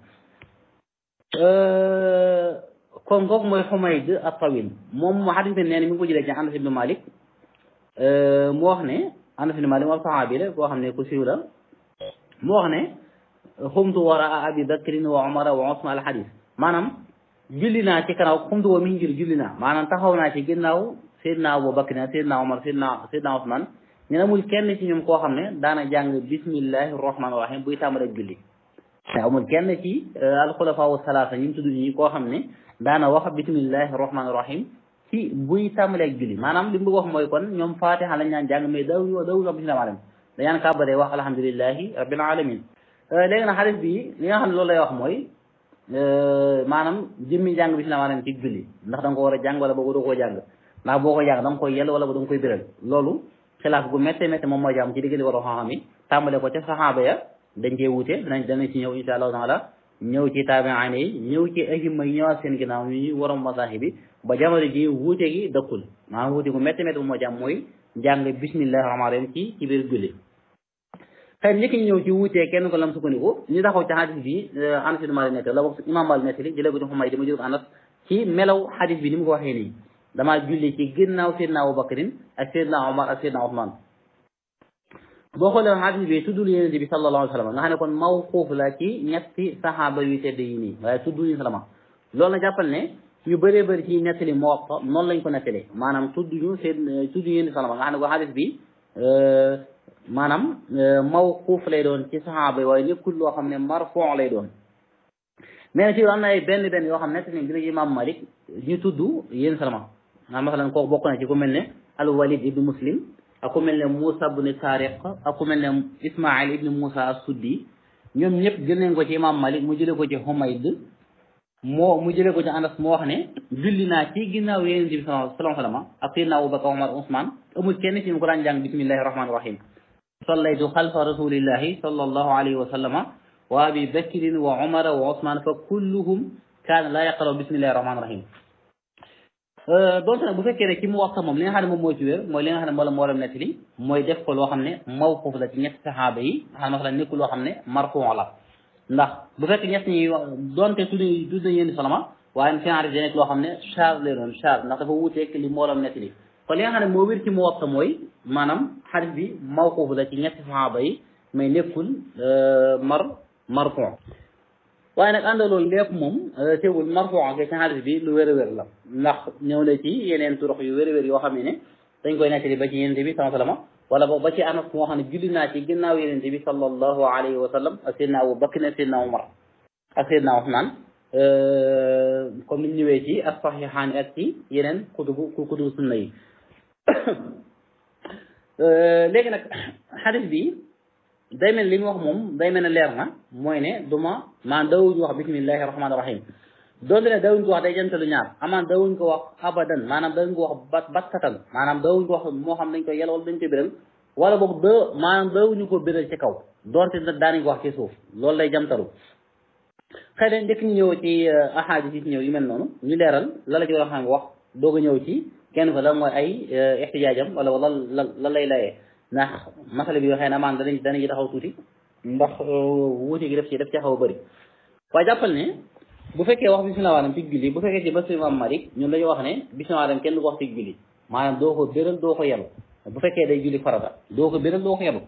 kon kooku mooy Humayd at-Tawil moom mu xadis bi nee na mi ngi ko jëlee ci Anas ibn Malik mu wax ne Anas ibn Malik moom saxaabi la boo xam ne ku siiw la mu wax ne xumtu waraa abi bakrin wa umara wa usman al xadis maanaam julli naa ci kanaaw xumtu wa min ngir julli naa maanaam taxaw naa ci ginnaaw Seydina Abu Bakr Seydina Omar Seydina Seydina Usman ñu ne amul kenn ci ñoom koo xam ne daana jàng bismillahi rahmaani rahim buy tàmbali ak julli te amul kenn ci alxulafa wa salaasa ñu tudd ñi koo xam ne daana wax bismillahi rahmaani rahim ci buy tàmbali ak julli maanaam li mu bëgg wax mooy kon ñoom fatiha lañ ñaan jàng mais daw daw wax bismillahi rahmaani rahim dañaan kàbbaree wax alhamdulillahi rabbil alamin léegi nag xadis bi li nga xam ne loolu lay wax mooy maanaam jëmmi jàng bismillahi rahmaani rahim ci julli ndax da nga ko war a jàng wala boo ko doo koo jàng ndax boo ko jàng da nga koy yell wala ba da nga koy biral loolu xilaaf gu métte métte moom mooy jàmm ci diggante war a xam-xam yi tàmbale ko ca saxaaba ya dañ cee wuute danañ danañ ci ñëw insha allahu taala ñëw ci taabi'in yi ñëw ci ahimma yi ñëwaat seen ginnaaw ñu waroom masaahi bi ba jamono ji wuute gi dëkkul maanaam wuute gu métte métte moom mooy jàmm mooy jàng bismillahi rahmaani rahim ci ci biir julli xëy njëkk ñu ñëw ci wuutee kenn ko lam sukkandiku ñu taxaw ci xadis bi Anas ibn Malik nekk la wax imam Malik nekk li jëlee ko ci Humayd dama jël ko Anas ci melaw xadis bi ni mu ko waxee nii damaa julli ci ginnaaw Seydina Abu Bakrin ak Seydina Omar ak Seydina Ousmane boo xoolee xadis bi tuddul Yonent bi sallallahu alayhi wa sallam nga xam ne kon mawquuf la ci ñetti saxaaba yu tedd yi nii waaye tuddul ñu salama loolu na jàppal ne ñu bëree bëri ci nettali Muwatta noonu lañ ko nettalee maanaam tudd ñu seen tudd ñu yéen salama nga xam ne ko xadis bi maanaam mawquuf lay doon ci saxaaba yi waaye nekkul loo xam ne marfuu lay doon mais nag ci am na ay benn benn yoo xam ne nettali dina ci imam Malik ñu tudd yéen salama nga masalan kooku bokk na ci ku mel ne al Walid ibnu Muslim ak ku mel ne Moussa ibn Tariq ak ku mel ne Ismaïl ibn Moussa as-Suddi ñoom ñëpp jël nañ ko ci imam Malik mu jëlee ko ci Humayd moo mu jëlee ko ci Anas moo wax ne julli naa ci ginnaaw Yonent bi sallallahu alayhi wa sallam ak Sayyidina Abubakar Umar Usman amul kenn ci ñu ko daan jàng bismillahi rahmani rahim sallaytu xalfa rasulillahi sallallahu alayhi wa sallama wa abi bakrin wa umara wa usman fa kulluhum kaana laa yaqraw bismillahi rahmani rahim donte nag bu fekkee ne ci mu wax moom li nga xam ne moom moo ci wér mooy li nga xam ne moo la moo lam nettali mooy def ko loo xam ne mawquf la ci ñetti saxaaba yi xam ne masalan nekkul loo xam ne marfuu la ndax bu fekkee ñett ñi donte tudd tudd nañ yéen salama waaye fi enregistré nekk loo xam ne charge lay doon charge ndax dafa wuuteeg li moo lam nettali kon li nga xam ne moo wér ci mu wax mooy maanaam xadis bi mawquf la ci ñetti saxaaba yi mais nekkul mar marfuu waaye nag ànd loolu lépp moom teewul marfuu ak ci xadis bi lu wér a wér la ndax ñëw na ci yeneen turux yu wér a wér yoo xam ne dañ koy nettali ba ci yenente bi sama salama wala boog ba ci anas moo xam ne julli naa ci ginnaaw yenente bi sallallahu alayhi wa sallam ak seydna Abu Bakr ak seydna Umar ak seydna Usmaan comme ni ñëwee ci as saxiixaani ak ci yeneen kutubu kutubu sunna yi léegi nag xadis bi day mel li mu wax moom day mel ne leer na mooy ne du ma maan dawuñu wax bismillahi rahmaani rahim doonte ne dawuñ ko wax day jantalu ñaar amaan dawuñ ko wax abadan maanaam dawuñ ko wax bat battatan maanaam dawuñ ko wax moo xam dañ koy yàlla wala dañ koy biral wala boog da maanaam dawuñu ko biral ci kaw doonte daanañ ko wax ci suuf loolu day jamtalu xëy na njëkk ñu ñëw ci ahadis yi ci ñëw yu mel noonu ñu leeral la la ci war a xam wax doog a ñëw ci kenn fa la mooy ay ixtijaajam wala wala la la lay layee ndax masala bi xëy na amaan danañ danañ ci taxaw tuuti ndax wuute gi def ci def ci xaw a bëri waaye jàppal ne bu fekkee wax bismillah waadam ci julli bu fekkee ci bés imam Malik ñun dañu wax ne bismillah waadam kenn du ko wax ci julli maanaam doo ko béral doo ko yelu bu fekkee day julli farata doo ko béral doo ko yelu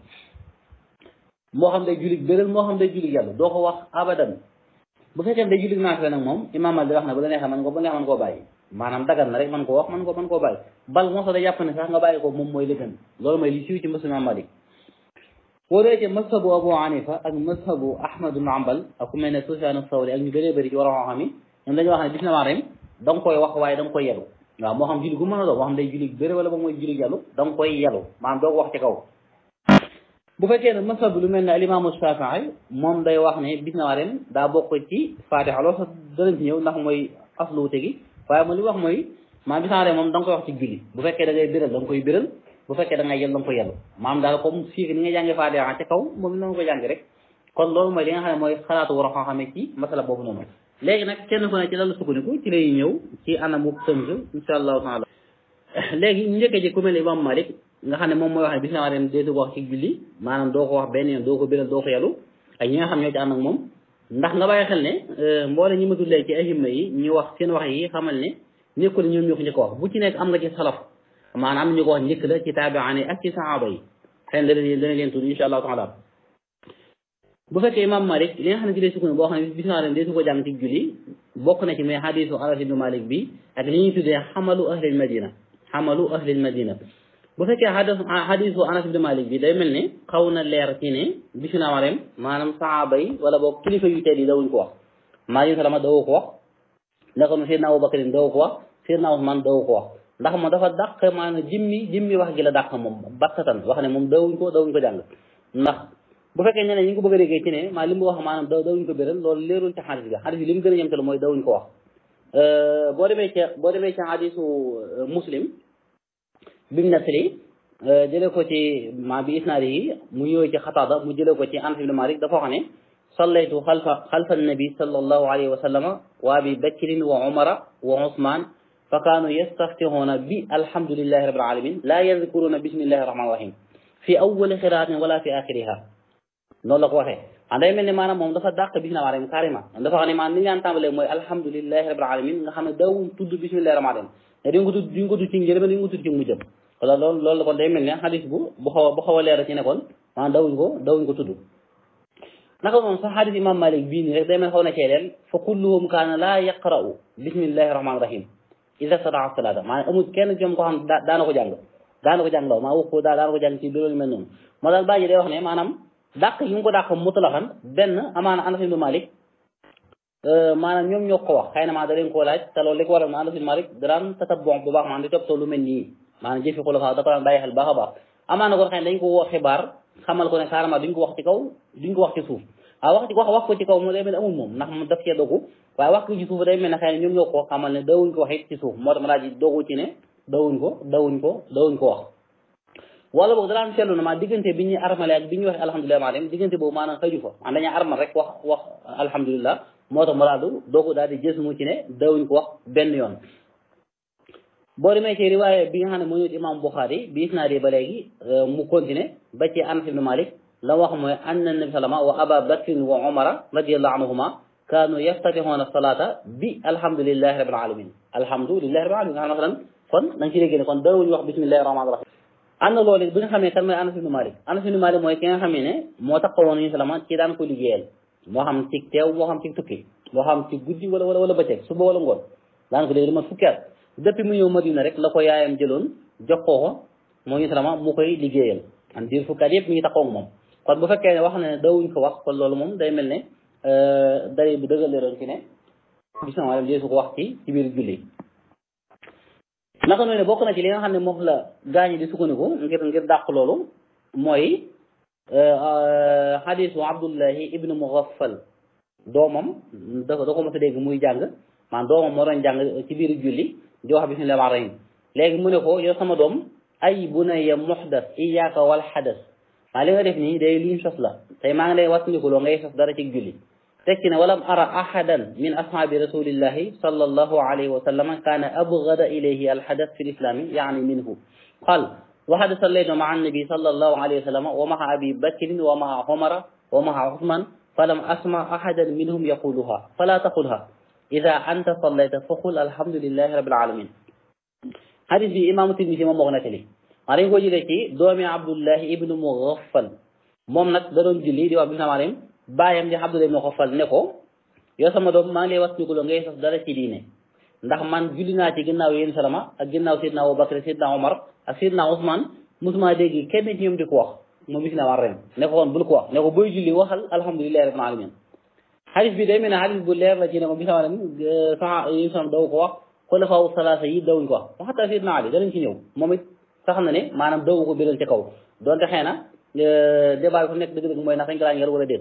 moo xam day julli béral moo xam day julli yelu doo ko wax abadan bu fekkee day julli naafila nag moom imam Malik wax na bu la neexee man ko bu neexee man koo bàyyi maanaam dagan na rek man koo wax man ko man koo bàyyi bal moo sax day jàpp ne sax nga bàyyi ko moom mooy li gën loolu mooy li siiw ci mbés imam Malik boo dee ci mazhabu Abu Hanifa ak mazhabu Ahmad ibn Hanbal ak ku mel ne Sufyan as-Sawri ak ñu bëree bëri ci war a xam yi ñoom dañuy wax ne bismillah rem da nga koy wax waaye da nga koy yelu waaw moo xam julli gu mën a doon moo xam day julli bëri wala ba mooy julli yelu da nga koy yelu maanaam doo ko wax ci kaw bu fekkee ne mazhabu lu mel ne al-imaamu Shaafi'i moom day wax ne bismillah rem daa bokk ci Faatiha loolu sax danañ ci ñëw ndax mooy aslu wute gi waaye moom li wax mooy maanaam bismillah rem moom da nga koy wax ci julli bu fekkee da ngay biral da nga koy biral bu fekkee da ngay yel da nga ko yellu maam daal comme fii ni nga jàngee Faatiha ca kaw moom la nga ko jàng rek kon loolu mooy li nga xam ne mooy xalaatu war a xam-xamee ci masala boobu noonu léegi nag kenn ku ne ci lan la sukkandiku ci lay ñëw ci anamu tënk insha allahu taala léegi ñu njëkkee ci ku mel ne Imam Malik nga xam ne moom mooy wax ne bismillah dem déetu ko wax ci julli maanaam doo ko wax benn yoon doo ko biral doo ko yellu ak ñi nga xam ñoo ci ànd ak moom ndax nga bàyyi xel ne mboole ñi ma tullee ci ahimma yi ñu wax seen wax yi xamal ne nekkul ñoom ñoo ko njëkk wax bu ci nekk am nga ci salaf maanaam ñu ko wax njëkk la ci taabi'aan yi ak ci saxaaba yi xëy na dana dana leen tudd insha allahu taala bu fekkee imam Malik li nga xam ne ci lay sukkandiku boo xam ne bismillah dem deesu ko jàng ci julli bokk na ci mais xadisu Anas ibn Malik bi ak li ñuy tuddee xamalu ahlil madina xamalu ahlil madina bu fekkee xadis xadisu Anas ibn Malik bi day mel ne xaw na leer ci ne bismillah rem maanaam saxaaba yi wala boog kilifa yu tedd yi dawuñ ko wax maa ngi salama dawu ko wax naka noonu Seydina Abubakar dawu ko wax Seydina Usmaan dawu ko wax ndax moom dafa dàq maanaam jimmi jimmi wax gi la dàq moom battatan wax ne moom dawuñ ko dawuñ ko jàng ndax bu fekkee ñeneen ñi ngi ko bëgg a déggee ci ne maa li mu wax maanaam daw dawuñ ko béral loolu leerul ci xadis bi xadis bi li mu gën a yemtalu mooy dawuñ ko wax boo demee ci boo demee ci xadisu muslim bi mu nettali jëlee ko ci maa bi isnaadi yi mu ñëwee ci xataada mu jëlee ko ci Anas ibn Malik dafa wax ne sallaytu xalfa xalfa annabi sallallahu alayhi wa sallama wa abi bakrin wa umara wa usman fa kaanu yastaftixuuna bi alhamdulillahi rabbil alamin laa yadkuruuna bismillahi rahmaani rahim fi awwali xiraatin wala fi axiriha noonu la ko waxee ah day mel ne maanaam moom dafa dàq bismillahi rahmaani rahim carrément dafa xam ne maanaam ni ñu daan tàmbalee mooy alhamdulillahi rabbil alamin nga xam ne daawuñ tudd bismillahi rahmaani rahim te duñ ko tudd duñ ko tudd ci njëlbeen duñ ko tudd ci mujjam wala loolu loolu kon day mel ne xadis bu bu xaw a bu xaw a leer ci ne kon maanaam dawuñ ko dawuñ ko tudd naka moom sax xadis imam malik bii nii rek day mel xaw na cee leen fa kulluhum kaana laa yaqra'u bismillahi rahmaani rahim ida sadaa salaata maanaam amul kenn ci ñoom ko xam daana ko jàng daana ko jàng law maa wax ko daa daana ko jàng ci loolu mel noonu moo daal bàyyi day wax ne maanaam dàq yi mu ko dàq mutlaxan benn amaana Anas ibn Malik maanaam ñoom ñoo ko wax xëy na maa da leen koo laaj te loolu li ko waral na Anas ibn Malik daraan tatabon bu baax maanaam di toppatoo lu mel nii maanaam jëfi xulafa da ko daan bàyyi xel baax a baax amaana kon xëy na dañ ko woo xibaar xamal ko ne carrément duñ ko wax ci kaw duñ ko wax ci suuf waaw wax ci wax wax ko ci kaw moom day mel ne amul moom ndax moom daf cee dogu waaye wax ko ci suuf day mel ne xëy na ñoom ñoo ko xamal ne dawuñ ko wax it ci suuf moo tax ma laaj dogu ci ne dawuñ ko dawuñ ko dawuñ ko wax wala boog dalaan seetlu na maa diggante bi ñuy armale ak bi ñuy wax alhamdulilah maa dem diggante boobu maanaam xëju fa man dañuy armal rek wax wax alhamdulilah moo tax maraadu doogu daal di gës mu ci ne dawuñ ko wax benn yoon boo demee ci riwaaye bi nga xam ne moo ñëw ci imam Bukhari bi isnaadi ba léegi mu continué ba ci Anas ibn Malik la wax mooy anna nabi sallama wa aba bakrin wa omara radiallahu anhuma kaanu yaftatixoona salata bi alhamdulilahi rabbil alamin alhamdulilahi rabbil alamin nga xam ne masalan kon da nga ci déggee ne kon dawuñ wax bismillahi rahmaani rahim am na loolu bi nga xamee kan mooy Anas ibn Malik Anas ibn Malik mooy ki nga xamee ne moo taxawoon ñu salama ci daan ko liggéeyal moo xam ci teew moo xam ci tukki moo xam ci guddi wala wala wala bëccëg suba wala ngoon daan ko liggéey dama fukki at depuis mu ñëw Madina rek la ko yaayam jëloon jox ko ko moo ñu salama mu koy liggéeyal an diir fukki at yëpp mi ngi taxaw ak moom kon bu fekkee ne wax na ne dawuñ ko wax kon loolu moom day mel ne day bu dëggal leeroon ci ne bis na dee su ko wax ci ci biir julli naka noonu ne bokk na ci li nga xam ne moom la gaañi di sukkandiku ngir ngir dàq loolu mooy xadisu abdullahi ibnu mughaffal doomam da da ko mos a dégg muy jàng maanaam doomam moo doon jàng ci biir julli di wax bismillahi rahmaani rahim léegi mu ne ko yow sama doom ay bunayya muhdas iyyaka wal hadas maa li nga def nii day luñ sos la tey maa ngi lay wattandikuloo ngay sos dara ci julli tekki ne walam ara ahadan min ashaabi rasulillahi sallallahu alayhi wa sallam kaana abgada ilayhi alhadas fi lislami yaani minhu qal وقد صليت مع النبي صلى الله عليه وسلم ومع أبي بكر ومع عمر ومع عثمان فلم أسمع أحدا منهم يقولها فلا تقلها إذا أنت صليت فقل الحمد لله رب العالمين حديث بي إمام الترمذي moom moo ko nettali maa dañ ko jëlee ci doomi Abdullah ibnu Mughaffal moom nag da doon julli di wax bi sama baayam di Abdullah ibnu Mughaffal ne ko yow sama doom maa ngi lay wax nikuloo ngay sos dara ci diine ndax man julli naa ci ginnaaw yéen salama ak ginnaaw Seydina Abubakar Seydina Omar ak Seydina Ousmane musuma dégg kenn ci ñoom di ko wax moom bis na war ren ne ko woon bul ko wax ne ko booy julli waxal alhamdulilahi rabbil alamin xadis bi day mel ne xadis bu leer la ci ne moom bis na ren sax yéen salama daw ko wax xulafaaw salaasa yi dawuñ ko wax waxata Seydina Ali danañ ci ñëw moom it sax na ne maanaam dawu ko biral ci kaw donte xëy na débat bi fu nekk dëgg-dëgg mooy ndax dañ ko daan yar wala déet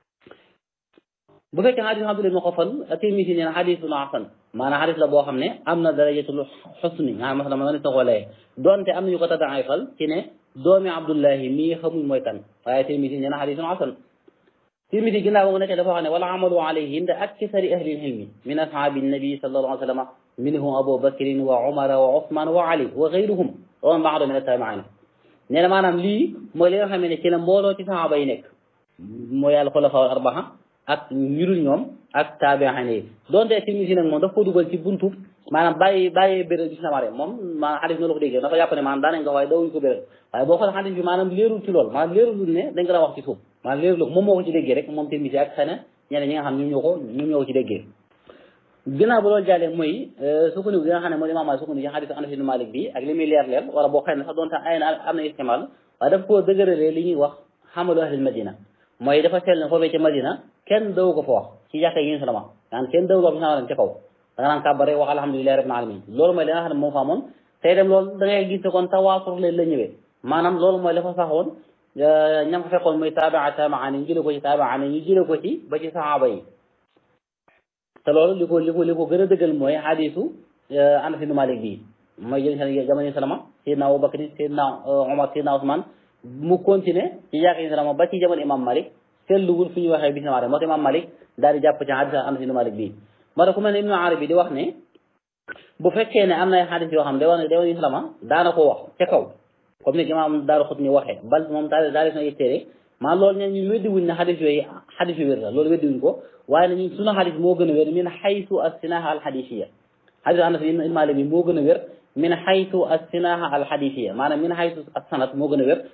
bu fekkee xadis Abdullah ibn Xafal Tirmisi nee na xadis bu hasan maanaam xadis la boo xam ne am na darajatul xusni nga xam masala ma nga ne ko layee donte am nañu ko tadaifal ci ne doomi Abdullahi mii xamuñ mooy kan waaye Tirmisi nee na xadisun hasan Tirmisi ginnaaw ba nga nekkee dafa wax ne wala amalu alayhi inda aksari ahli ilmi min ashaabi nabi sallallahu alayhi wa sallam minhum Abu Bakrin wa Umar wa Usman wa Ali wa gayruhum wa man ba'dahum min at-tabi'in nee na maanaam lii mooy li nga xam ne ci la mbooloo ci saxaaba yi nekk mooy al xulafaa al arbaa ak ñu dul ñoom ak taabi'in yi donte Tirmisi nag moom daf ko dugal ci buntu maanaam bàyyi bàyyi bérél bi sama rek moom maanaam xadis noonu la ko déggee dafa jàpp ne maanaam daanañ ko waaye dawuñu ko bérél waaye boo xoolee xadis bi maanaam leerul ci loolu maanaam leerul ne dañ ko daan wax ci suuf maanaam leerul moom moo ko ci déggee rek moom Tirmisi ak xëy na ñeneen ñi nga xam ñoom ñoo ko ñoom ñoo ko ci déggee ginnaaw bu loolu jàllee mooy sukkandiku gi nga xam ne mooy imaam Maalik sukkandiku ci xadis Anas ibn Malik bi ak li muy leer leer wala boo xëy na sax doonte ay na am na istimaal waaye daf koo dëgëralee li ñuy wax xamalu ahlil madina mooy dafa sell ne foofee ca madina kenn daw ko fa wax ci jàkka yi salama naan kenn daw ko bisimilah ca kaw da nga naan kàbbar rek wax alhamdulilahi rabbil alamin loolu mooy li nga xam ne moo fa amoon tey dem loolu da ngay gis ne kon tawaatur leen la ñëwee maanaam loolu mooy dafa saxoon ñam ko fekkoon muy taabaa taabaa ñu jële ko ci taabaa ñu jële ko ci ba ci saxaaba yi te loolu li ko li ko li ko gën a dëggal mooy xadisu Anas ibn Malik bii mooy jël seen jamono salama Seydina Abubakar Seydina Omar Seydina Ousmane mu continuer ci jàkka yi salama ba ci jamono imam Malik seetluwul fu ñuy waxee bisimilah moo tax imam Malik daal di jàpp ci xadis Anas ibn Malik bii moo tax ku mel ne Ibnu Arabi di wax ne bu fekkee ne am na ay xadis yoo xam ne day wax ne day wax ne salama daana ko wax ca kaw comme ni imam Daaru Xutni waxee bal moom daal daal di sona téere maa loolu ne ñu weddiwuñ ne xadis yooyu xadis yu wér la loolu weddiwuñ ko waaye ne ñun sunu xadis moo gën a wér min xaytu as-sinaha al-xadisiya xadis Anas ibn Malik bi moo gën a wér min xaytu as-sinaha al-xadisiya maanaam min xaytu as-sanad moo gën a wér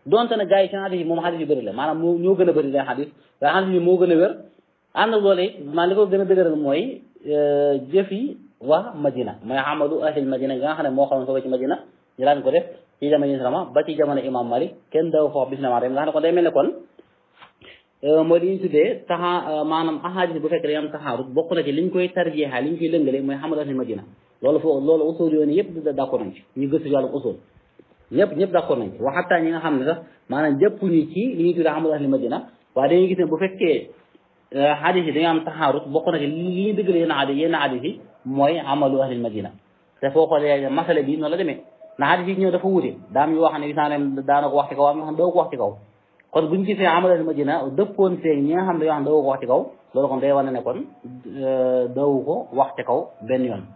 donte ne gars yi ci xadis yi moom xadis yu bëri la maanaam moo ñoo gën a bëri lay xadis waaye xadis yi moo gën a wér ànd ak loolu it maa li ko gën a dëgëral mooy jëf yi waa Madina mooy amalu ahlil Madina nga xam ne moo xamoon foofu ci Madina ñu daan ko def ci jamono yi sama ba ci jamono imam Malik kenn daw foofu bisimilah nga xam ne kon day mel ne kon mooy li ñu tuddee taxa maanaam ahadis bu fekkee dañu am taxaarut bokk na ci liñ koy tarjeexaa liñ koy lëngale mooy xamalu ahlil Madina loolu foofu loolu usul yoon yëpp d'accord nañ ci ñu gëstu ci wàllu usul ñëpp ñëpp d'accord nañ ci wa xataa ñi nga xam ne sax maanaam jëppuñu ci li ñuy tuddee xamalu ahlil Madina waaye dañuy gis ne bu fekkee xadis yi dañoo am taxaarut bokk na ci li ñuy dëggale yenn xadis yenn xadis yi mooy amalu ahlil Madina te foo xoolee masala bi noonu la demee na xadis yi ñëw dafa wuute daam yu wax ne gis naa ne daana ko wax ci kaw am yoo xam ne doo ko wax ci kaw kon buñu gisee amalu ahlil Madina dëppoon seeg ñi nga xam ne yoo xam ne doo ko wax ci kaw loolu kon day wane ne kon doowu ko wax ci kaw benn yoon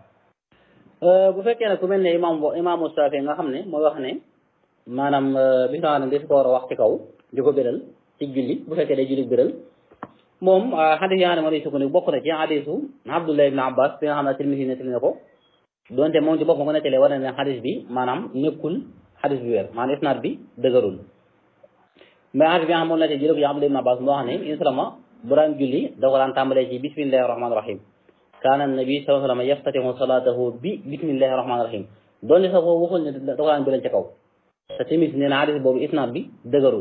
bu fekkee ne ku mel ne imam imaamu Saafi nga xam ne mooy wax ne maanaam bi nga xam ne daf ko war a wax ci kaw di ko béral ci julli bu fekkee day julli béral moom xadis yaa ne moo lay sukkandiku bokk na ci xadisu Abdullah ibn Abbas bi nga xam ne Tirmisi nettali na ko donte moom ci boppam ko nettalee war na ne xadis bi maanaam nekkul xadis bi wér maanaam isnaad bi dëgërul mais xadis bi nga xam moom la te jële ko ci Abdullah ibn Abbas moo xam ne insalama bu daan julli da ko daan tàmbalee ci bismillahi rahmaani rahim kaana nabi sallallahu alayhi wa sallam yaftatihu salatahu bi bismillahi rahmaani rahim donte sax boobu waxul ne da ko daan bëleen ci kaw te timis nee na xadis boobu isnaad bi dëgërul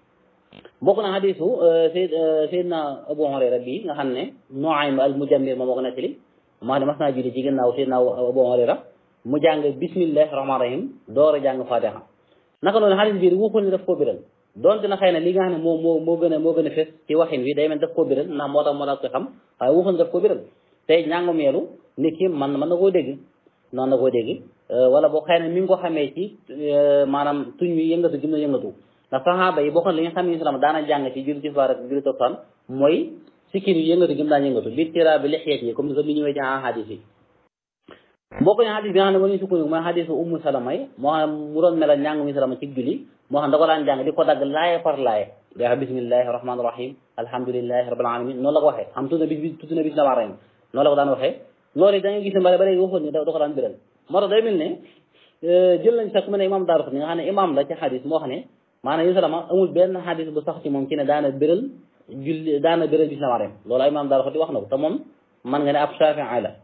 bokk na xadisu Seyd Seydina Abu Hurayra bi nga xam ne Nuaym al Mujammir moom moo ko nettali maa ne mas naa julli ci gannaaw Seydina Abu Hurayra mu jàng bismillahi rahmaani rahim door a jàng fatiha naka noonu xadis bii waxul ne daf koo biral donte na xëy na li nga xam ne moo moo moo gën a moo gën a fes ci waxin wi day mel daf koo biral ndax moo tax moo tax ko xam waaye waxul ne daf koo biral tey njàngu meelu nit ki man mën na koo dégg noonu na koo dégg wala boo xëy na mi ngi ko xamee ci maanaam tuñ wi yëngatu gim na yëngatu ndax saxaaba yi bokkoon li nga xam ne islam daana jàng ci julli ci faar ak julli toppaan mooy sikkin yu yëngatu gim daan yëngatu bi tira bi lexeet yi comme ni ko mi ñëwee ci xadis yi bokk na xadis bi nga xam ne moo ñu sukkandiku mooy xadisu ummu salama yi moo xam mu doon melal njàng mi salama ci julli moo xam da ko daan jàng di ko dagg laaye par laaye day wax bismillahi rahmaani rahim alhamdulilahi rabbil alamin noonu la ko waxee xam tudd na bis tudd na bis la rahim noonu la ko daan waxee loolu da nga gis ne bare bare waxoon ni da ko daan biral moo tax day mel ne jël nañ sax ku mel ne imam daaru ni nga xam ne imam la ci xadis moo xam ne maanaam yu salama amul benn xadis bu sax ci moom ci ne daana biral julli daana biral bis la rahim loolu ay imam daaru xoti wax na ko te moom man nga ne ab shafii la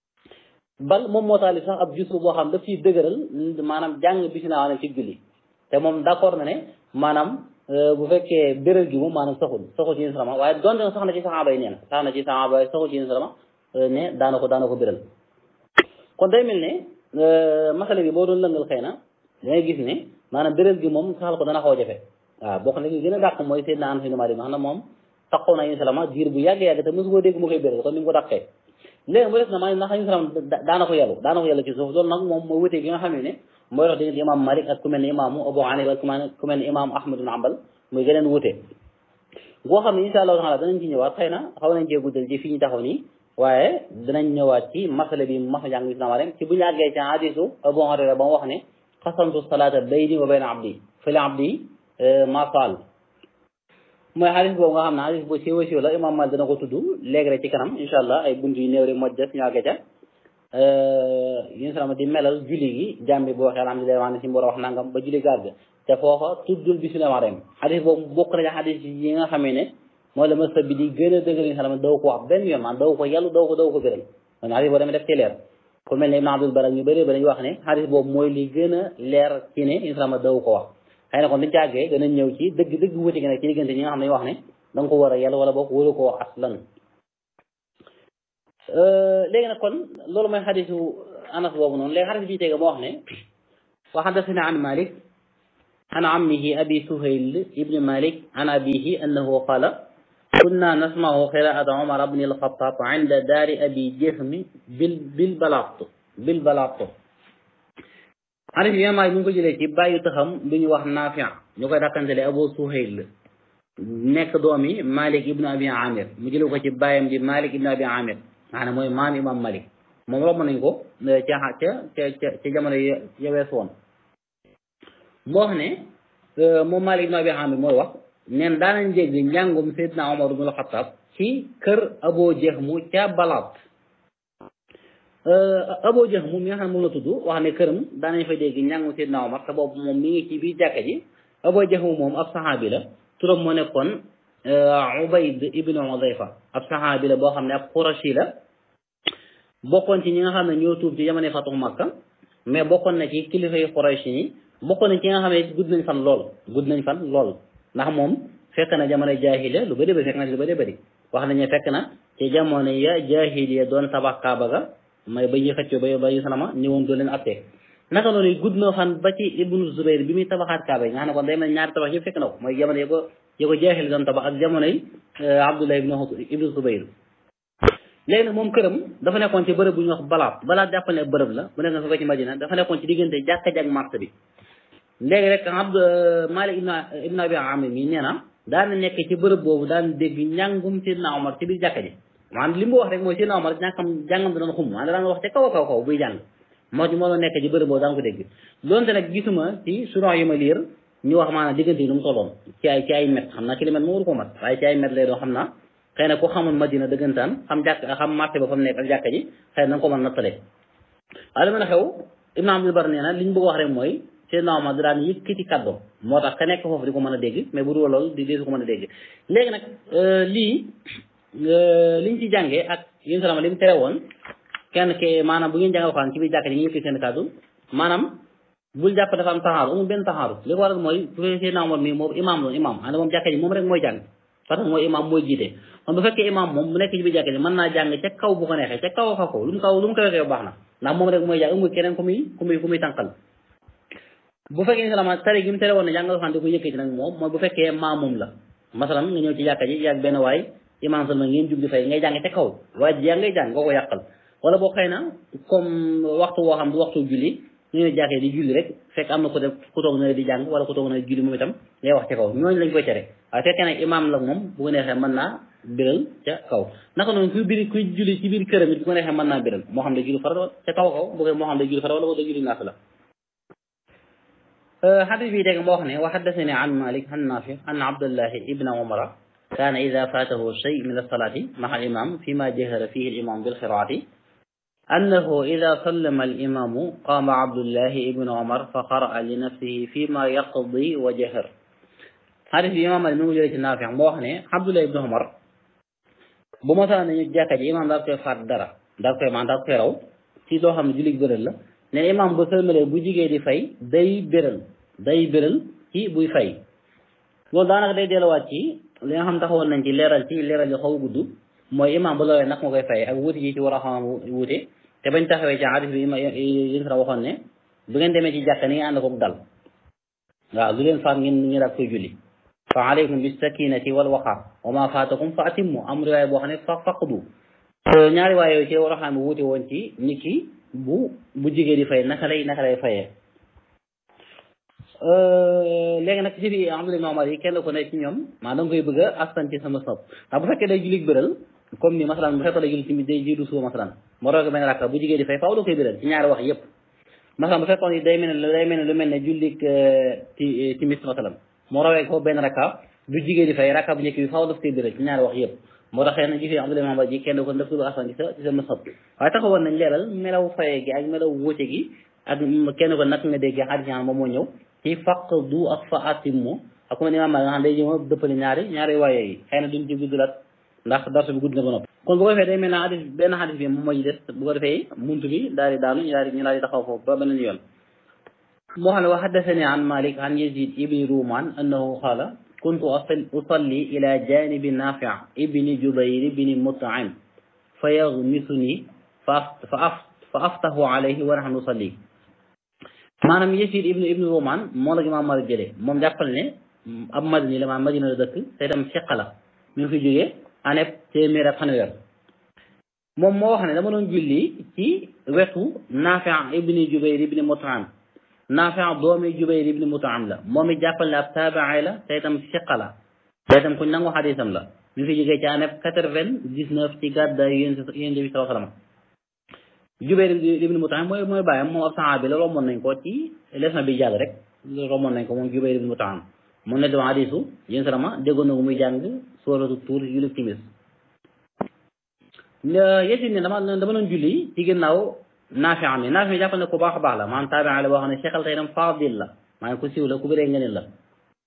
bal moom moo taalif sax ab jusru boo xam daf ciy dëgëral maanaam jàng bisimilah ne ci julli te moom d'accord na ne maanaam bu fekkee bérél gi moom maanaam saxul saxul ci salama waaye donte sax na ci saxaaba yi nee na sax na ci saxaaba yi saxul ci salama ne daana ko daana ko bérél kon day mel ne masale bi boo doon lëngal xëy na dangay gis ne maanaam bérél gi moom saxal ko dana xaw a jafe waaw bokk na li gën a dàq mooy Seydina Anas ibn Maalik nga xam ne moom taxaw na salama diir bu yàgg-yàgg te mosu koo dégg mu koy bérél kon ni mu ko dàqee léegi mu des na maa ndax ñu salam daana ko yàllu daana ko yàllu ci suuf loolu nag moom mooy wutee gi nga xam ne mooy dox diggante imam Malik ak ku mel ne imaamu Abu Hanifa ak ku mel ne imaamu Ahmad ibn Hanbal muy geneen wute boo xam ne insha allahu taala danañ ci ñëwaat xëy na xaw nañ cee guddal ci fii ñu taxaw nii waaye danañ ñëwaat ci masala bi mas a jàng bi islam ci bu ñu àggee ci hadisu Abu Hurayra ba mu wax ne xasamtu salaata bayni wa bayna abdi fali abdi ma faal mooy xadis boobu nga xam ne xadis bu siiw siiw la imam Malik dana ko tudd léegi rek ci kanam incha allah ay bunt yu néew rek moo des ñu àggee ca yéen salama di melal julli gi jàmbi boo waxee alhamdulilah wax ne si mbor a wax nangam ba julli gàgg te foofa tuddul bisimilah rahim xadis boobu bokk na ci xadis yi nga xamee ne mooy la masa bi di gën a dëggal yi salama daw ko wax benn yoon maanaam daw ko yàllu daw ko daw ko biral kon xadis boobu dama def ci leer ku mel ne Ibn Abdul Barak ñu bëri ba dañuy wax ne xadis boobu mooy li gën a leer ci ne yéen salama daw ko wax xëy na kon dañu càggee danañ ñëw ci dëgg dëgg wuti gi nag ci diggante ñi nga xam ne wax ne da nga ko war a yàlla wala boog waru koo aslan léegi nag kon loolu mooy xadisu anas boobu noonu léegi xadis bi tege moo wax ne wa xadasana an malik an ammihi abi suhayl ibni malik an abihi annahu qala kunna nasmahu qiraata umar bni alxatab inda daari abi jahmi bil bil balaat bil balaat xadis bi maalik mu ngi ko jëlee ci bàyyi taxam bu ñu wax naafi ñu koy dàkkantele abu suhayl nekk doomi malik ibnu abi amir mu jëlee ko ci bàyyam di malik ibnu abi amir nga xam ne mooy maam imam malik moom romb nañ ko ca ca ca ca jamono ya wees woon moo wax ne moom malik ibnu abi amir mooy wax neen daanañ dégg njàngum seydina omar ibnu xattaab ci kër abo jahmu ca balaat abo jahmu mi nga xam ne moom la tudd wax ne këram daanañ fa dégg njàngum seydina omar te boobu moom mi ngi ci biir jàkka ji Abu Jahm moom ab saxaabi la turam moo nekkoon Ubayd ibnu Udayfa ab saxaabi la boo xam ne ab Qurashi la bokkoon ci ñi nga xam ne ñoo tuub ci jamono fatu Makka mais bokkoon na ci kilifa yu Quraysh yi bokkoon na ci nga xam ne gudd nañ fan lool gudd nañ fan lool ndax moom fekk na jamono jaahiliya lu bëri bëri fekk na lu bëri bëri wax nañu fekk na ci jamono ya jaahiliya doon tabax Kaaba ga may ba ñuy xëccoo ba ba yu salama ñëwoon doon leen attee naka noonu gudd na fan ba ci Ibnu Zubayr bi muy tabaxaat Kaaba yi nga xam ne kon day mel ñaari tabax yëpp fekk na ko mooy jamono ya ko ya ko jaahiliya doon tabax ak jamono yi Abdullah ibnu Ibnu Zubayr léegi nag moom këram dafa nekkoon ci bërëb bu ñuy wax balaat balaat jàppal ne bërëb la bu nekk nga fa ci Madina dafa nekkoon ci diggante jàkka ji ak marché bi léegi rek Abd Malik ibn ibn Abi Amir mi nee na daan nekk ci bërëb boobu daan dégg njàngum Seydina Omar ci biir jàkka ji maanaam li mu wax rek mooy Seydina Omar ñàkkam jàngam da doon xum maanaam daan wax ca kaw a kaw kaw buy jàng moo ci moo doon nekk ci bërëb boobu daan ko dégg doonte nag gisuma ci suron yu ma liir ñu wax maanaam diggante yi nu mu tolloon ci ay ci ay met xam naa kilomètre moo waru ko mat waaye ci ay met lay doon xam naa xëy na ku xamul Madina dëggantaan xam jàkk xam marché ba fa mu nekk ak jàkka ji xëy na nga ko mën nattale waaye li mën a xew Ibn Abdul Bar nee na li ñu bëgg wax rek mooy Seydina Omar da daan yëkkati kàddoom moo tax ka nekk foofu di ko mën a dégg mais bu dul loolu di di ko mën a dégg léegi nag lii liñ ci jàngee ak yéen salama li mu tere woon kenn ke maanaam bu ngeen jàng waxaan ci biir jàkka ji nga yëkkati seen kàddu maanaam bul jàpp dafa am taxaaru amul benn taxaaru li ko waral mooy bu fekkee Seydina Omar mii moom imaam loon imaam ànd moom jàkka ji moom rek mooy jàng parce que mooy imaam mooy jiite kon bu fekkee imaam moom bu nekk ci biir jàkka ji mën naa jàng ca kaw bu ko neexee ca kaw a kaw lu mu kaw lu mu kaw kaw baax na ndax moom rek mooy jàng amul keneen ku muy ku muy ku muy tànqal bu fekkee salama tari gi mu tere woon ne jàngal xam di ko yëkkati nag moom mooy bu fekkee maamum la masalan nga ñëw ci jàkka ji yàgg benn waay imaam salma ngeen jub di fay ngay jàng ca kaw waaye ji yaa ngay jàng nga ko yàqal wala boo xëy na comme waxtu woo xam du waxtu julli ñu ne jàkkee di julli rek fekk am na ko def ku toog na di jàng wala ku toog na julli moom itam ngay wax ca kaw ñooñu lañ koy tere waaye fekkee nag imaam la moom bu ko neexee mën naa biral ca kaw naka noonu kuy biri kuy julli ci biir këram it bu ko neexee mën naa biral moo xam ne julli farata ca kaw kaw bu ko moo xam ne julli farata wala wala julli naafila xadis bi dégg moo wax ne wa xaddasani an malik an nafi an abdullahi ibna umara kaana ida faatahu shay min alsalaati maxa al imam fi ma jahara fihi al imam bilqiraati أنه إذا سلم الإمام قام عبد الله ابن عمر فقرأ لنفسه فيما يقضي وجهر هذا في إمام الموجود النافع موحني عبد الله ابن عمر بمثلا نجاك إمام دار كي فات دارا دار كي مان دار كي راو ci loo xam ne jullit bëral la ne imam bu sëlmalee bu jigee di fay day béral day béral ci buy fay loolu daanaka day delluwaat ci li nga xam taxawoon nañ ci leeral ci leeral yi xaw gudd mooy imam bu loolee nag nga koy fay ak wuute yi ci war a xam wuute te bañ taxawee ci hadis bi yéen sa waxoon ne bu ngeen demee ci jàkka ni nga ànd koog dal waaw lu leen faat ngeen ngeen daal koy julli fa aleykum bis sakinati wal waqar wa ma faatakum fa atimmu am riwaay boo xam ne fa faqdu ñaari waay yooyu ci war a xam wuute woon ci nit ki bu bu jigéen di fay naka lay naka lay fayee léegi nag ci fi Abdullah Omar yi kenn ko ne ci ñoom maa da nga koy bëgg a askan ci sama sopp ndax bu fekkee day julli bëral comme ni masalan bu fekkee day julli tamit day jiitu suba masalan moo roog benn rakka bu jigéen di fay faaw da koy bëral ci ñaari wax yëpp masalan bu fekkoon ni day mel ne day mel ne lu mel ne jullik ti timis masalan moo rawee ko benn rakka bu jigéen di fay rakka bu njëkk bi faaw daf koy bëral ci ñaari wax yëpp moo tax na jifee Abdullah Omar ji kenn ko daf ko askan ci sa ci sama sopp waaye taxawoon nañ leeral melaw faye gi ak melaw wóote gi ak kenn ko nag nga déggee xadis ñaan moom moo ñëw ci faq du ak fa atimmu ak ku mel ni imaam nga xam day jëma dëppale ñaari ñaari waaye yi xëy na duñ ci guddulat ndax darsu bi gudd na ba noppi kon bu ko defee day mel na hadis benn hadis bi moom moo ci des bu ko defee muntu bi daal di daanu ñu daal di ñu daal di taxaw foofu ba beneen yoon moo xam ne wa haddasani an malik an yazid ibni ruman annahu qaala kuntu usalli ila janibi nafi ibni jubayr ibni mut'im fa yaghmisuni fa fa aftahu alayhi wa nahnu nusalli maanaam Yasiid ibnu ibnu Rumaan moo la imaam Maalik jëlee moom jàppal ne ab madini la maanaam madina la dëkk te itam fiqa la mi ngi fi jógee aneb téeméer ak fanweer moom moo wax ne dama doon julli ci wetu Naafi' ibni Jubayr ibni Mut'im Naafi' doomi Jubayr ibni Mut'im la moom it jàppal ne ab taabi'i la te itam fiqa la te itam ku nangu xadiisam la mi ngi fi jógee ci aneb quatre-vingt-dix-neuf ci gàddaay yéen yéen bi sallallahu alayhi wa sallam Jubayr ibn Mut'im mooy mooy bàyyam moom ab saxaabi la romboon nañ ko ci leçon bi jàll rek romboon nañ ko moom Jubayr ibn Mut'im mu ne dama hadiisu yéen salama déggoon na ko muy jàng suuratu Tuur julli timis Yasiid ne dama dama doon julli ci ginnaaw Naafi am Naafi jàppal ne ku baax a baax la maanaam taabi'i la boo xam ne seexal tey itam faadil la maanaam ku siiw la ku bëree ngëneel la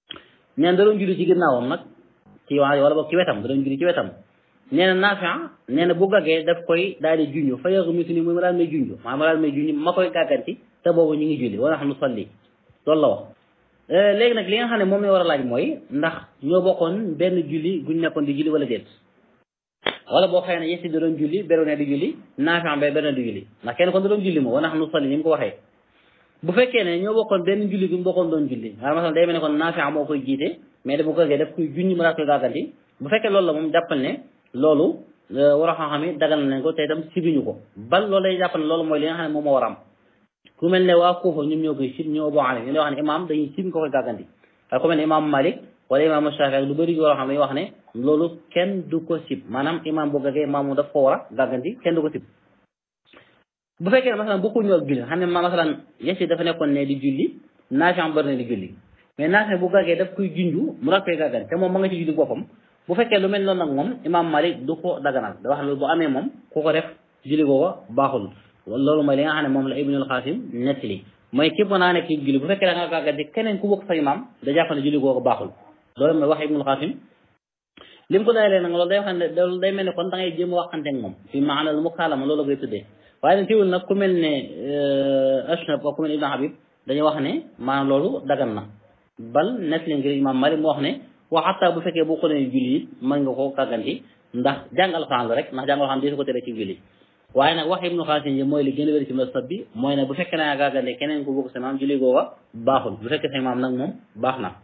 nee na da doon julli ci ginnaawam nag ci waa wala boog ci wetam da doon julli ci wetam nee na Naafi nee na bu gaggee daf koy daal di junj fa yàgg mitu ni mooy ma daal may junj maa ma daal may junj ma koy gàgganti te boobu ñu ngi julli wala xam nu salli loolu la wax léegi nag li nga xam ne moom la war a laaj mooy ndax ñoo bokkoon benn julli guñ nekkoon di julli wala déet wala boo xëy ne yesi da doon julli beru ne di julli Naafi ba beru ne di julli ndax kenn kon da doon julli moom wala xam nu salli ni mu ko waxee bu fekkee ne ñoo bokkoon benn julli guñ bokkoon doon julli maanaam masal day mel ne kon Naafi moo koy jiite mais bu gaggee daf koy junj ma daal koy gàgganti bu fekkee loolu la moom jàppal ne loolu war a xam-xam yi dagal nañ ko te itam sibiñu ko bal loolu lay jàpp ne loolu mooy li nga xam ne moom moo war a am ku mel ne waa Kuufa ñoom ñoo koy sib ñoo boo xam ne ñu wax ne imaam dañuy sib nga koy gàgganti waaye ku mel ne imaam Malik wala imaam Shafi ak lu bëri war a xam ne wax ne loolu kenn du ko sib maanaam imaam bu gaggee imaam mu daf ko war a gàgganti kenn du ko sib bu fekkee ne masalan bokkuñu ak julli xam ne ma masalan yesi dafa nekkoon ne di julli Naafi bëri na di julli mais Naafi bu gaggee daf koy junju mu rak koy gàgganti te moom ma nga ci julli boppam bu fekkee lu mel noonu nag moom imaam Malik du ko daganal da wax loolu bu amee moom ku ko def julli googu baaxul loolu mooy li nga xam ne moom la Ibnul Xaasim nettali mooy képp naa nekk ci julli bu fekkee da nga gàggante keneen ku bokk sa imaam da jàpp ne julli googu baaxul loolu mooy wax Ibnul Xaasim li mu ko dayalee nag loolu day wax ne loolu day mel ne kon da ngay jéem a waxante ak moom fi maanaam mu kaalama loolu koy tuddee waaye nag teewul nag ku mel ne Ashnab ak ku mel ne Ibn Habib dañuy wax ne maanaam loolu dagan na bal nettali ngir imaam Malik mu wax ne wa xataa bu fekkee boo xoolee julli it mën nga koo gàgganti ndax jàng alxuraan la rek ndax jàng alxuraan di ko tere ci julli waaye nag wax ibnu xaasin yi mooy li gën a wér ci masab bi mooy ne bu fekkee naa gàggante keneen ku bokk sa maam julli googa baaxul bu fekkee sa maam nag moom baax na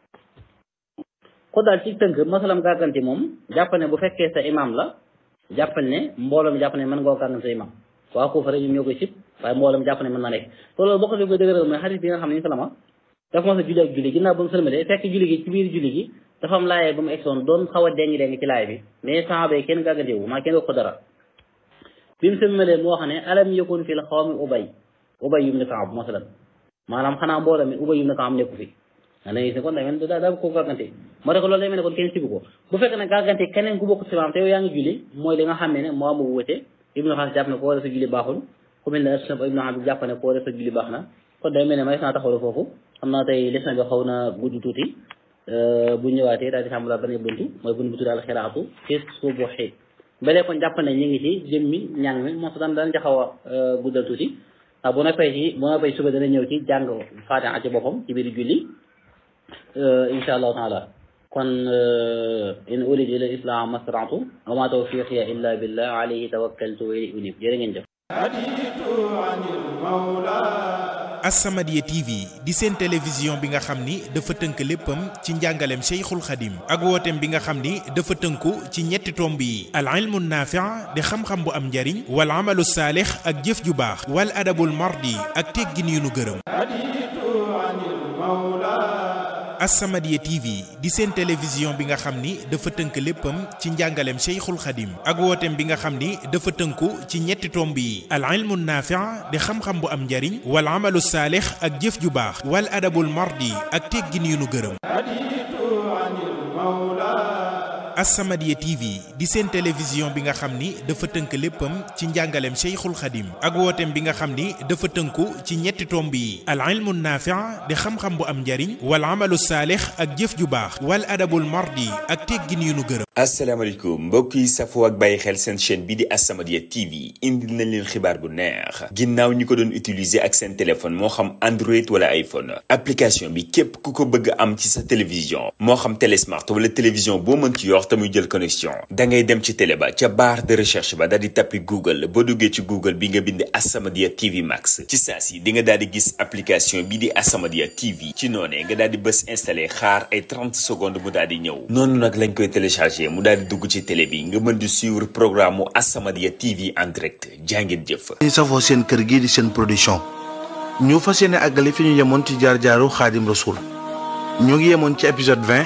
ko daal ci tënk masalam gàgganti moom jàppal ne bu fekkee sa imam la jàppal ne mbooloo mi jàpp ne mën nga koo gàggante sa imam waa Kuufa rek ñoom ñoo koy sib waaye mbooloo mi jàpp ne mën na nekk te loolu bokk fi koy dëgëral mooy xarit bi nga xam ne ñu salama dafa mos a julli ak julli ginnaaw ba mu sëlmalee fekk julli gi ci biir julli gi dafa am laayee ba mu egsoon doon xaw a dengi dengi ci laay bi mais saxaaba yi kenn gàggantewu maa kenn wax ko dara bi mu sëlmalee mu wax ne alam yakun fil xawmi ubay ubay yum ne Kaab masalan maanaam xanaa mbooloo mi ubay yum ne Kaab nekku fi nga ne gis ne kon day mel daa daa ko gàggante moo tax loolu day mel ne kon kenn sibu ko bu fekkee ne gàggante keneen ku bokk si maam te yow yaa ngi julli mooy li nga xam ne moo amu wute ibnu xaas jàpp ne koo def sa julli baaxul ku mel ne asnab ibnu Habib jàpp ne koo def sa julli baax na kon day mel ne may saa taxawlu foofu xam naa tey leçon bi xaw na gudd tuuti bu ñëwaatee daal di tàmbalaat benn buntu mooy buntu bu tudd al xiraatu fi subuhi balee kon jàpp ne ñu ngi ci jëmmi ñàng mi moo daan daan jaxaw a guddal tuuti ndax bu noppee ci bu noppee suba dana ñëw ci jàng faatiha ci boppam ci biir julli insha allahu taala kon in uridu ila islam mastata'tu wa ma tawfiqiya illa billah alayhi tawakkaltu wa ilayhi unib jërë ngeen jëf As-Samadiyya TV di seen télévision bi nga xam ni dafa tënk léppam ci njàngaleem Cheikhul Khadim ak wooteem bi nga xam ni dafa tënku ci ñetti tomb yi al ilmu naafi' di xam-xam bu am njariñ wal amalu saalix ak jëf ju baax wal adabul mardi ak teggin yu nu gërëm As-Samadiyya TV di seen télévision bi nga xam ni dafa tënk léppam ci njàngaleem Cheikhul Khadim ak wooteem bi nga xam ni dafa tënku ci ñetti tomb yi al ilmu naafi' di xam-xam bu am njariñ wal amalu saalix ak jëf ju baax wal adabul mardi ak teggin yu nu gërëm As-Samadiyya TV di seen télévision bi nga xam ni dafa tënk léppam ci njàngaleem Cheikhul Khadim ak wooteem bi nga xam ni dafa tënku ci ñetti tomb yi al ilmu naafi' di xam-xam bu am njariñ wal amalu saalix ak jëf ju baax wal adabul mardi ak teggin yu nu gërëm asalaamaaleykum mbokk yi safoo ak bàyyi xel seen chaîne bi di As-Samadiyya TV indil nañ leen xibaar bu neex ginnaaw ñi ko doon utiliser ak seen téléphone moo xam Android wala iPhone application bi képp ku ko bëgg am ci sa télévision moo xam télésmart wala télévision boo mën ci yor te muy jël connexion da ngay dem ci télé ba ca barre de recherche ba daal di tappi Google boo duggee ci Google bi nga bind As-Samadiyya TV Max ci saa si di nga daal di gis application bi di As-Samadiyya TV ci noonee nga daal di bës installé xaar ay 30 secondes mu daal di ñëw noonu nag lañ koy téléchargé mu daal di dugg ci télé bi nga mën di suivre programme mu As-Samadiyya TV en direct jàngeen jëf. ñu safoo seen kër gii di seen production ñu fas yéene àggale fi ñu yemoon ci jaar jaaru xaadim rasul ñu ngi yemoon ci épisode 20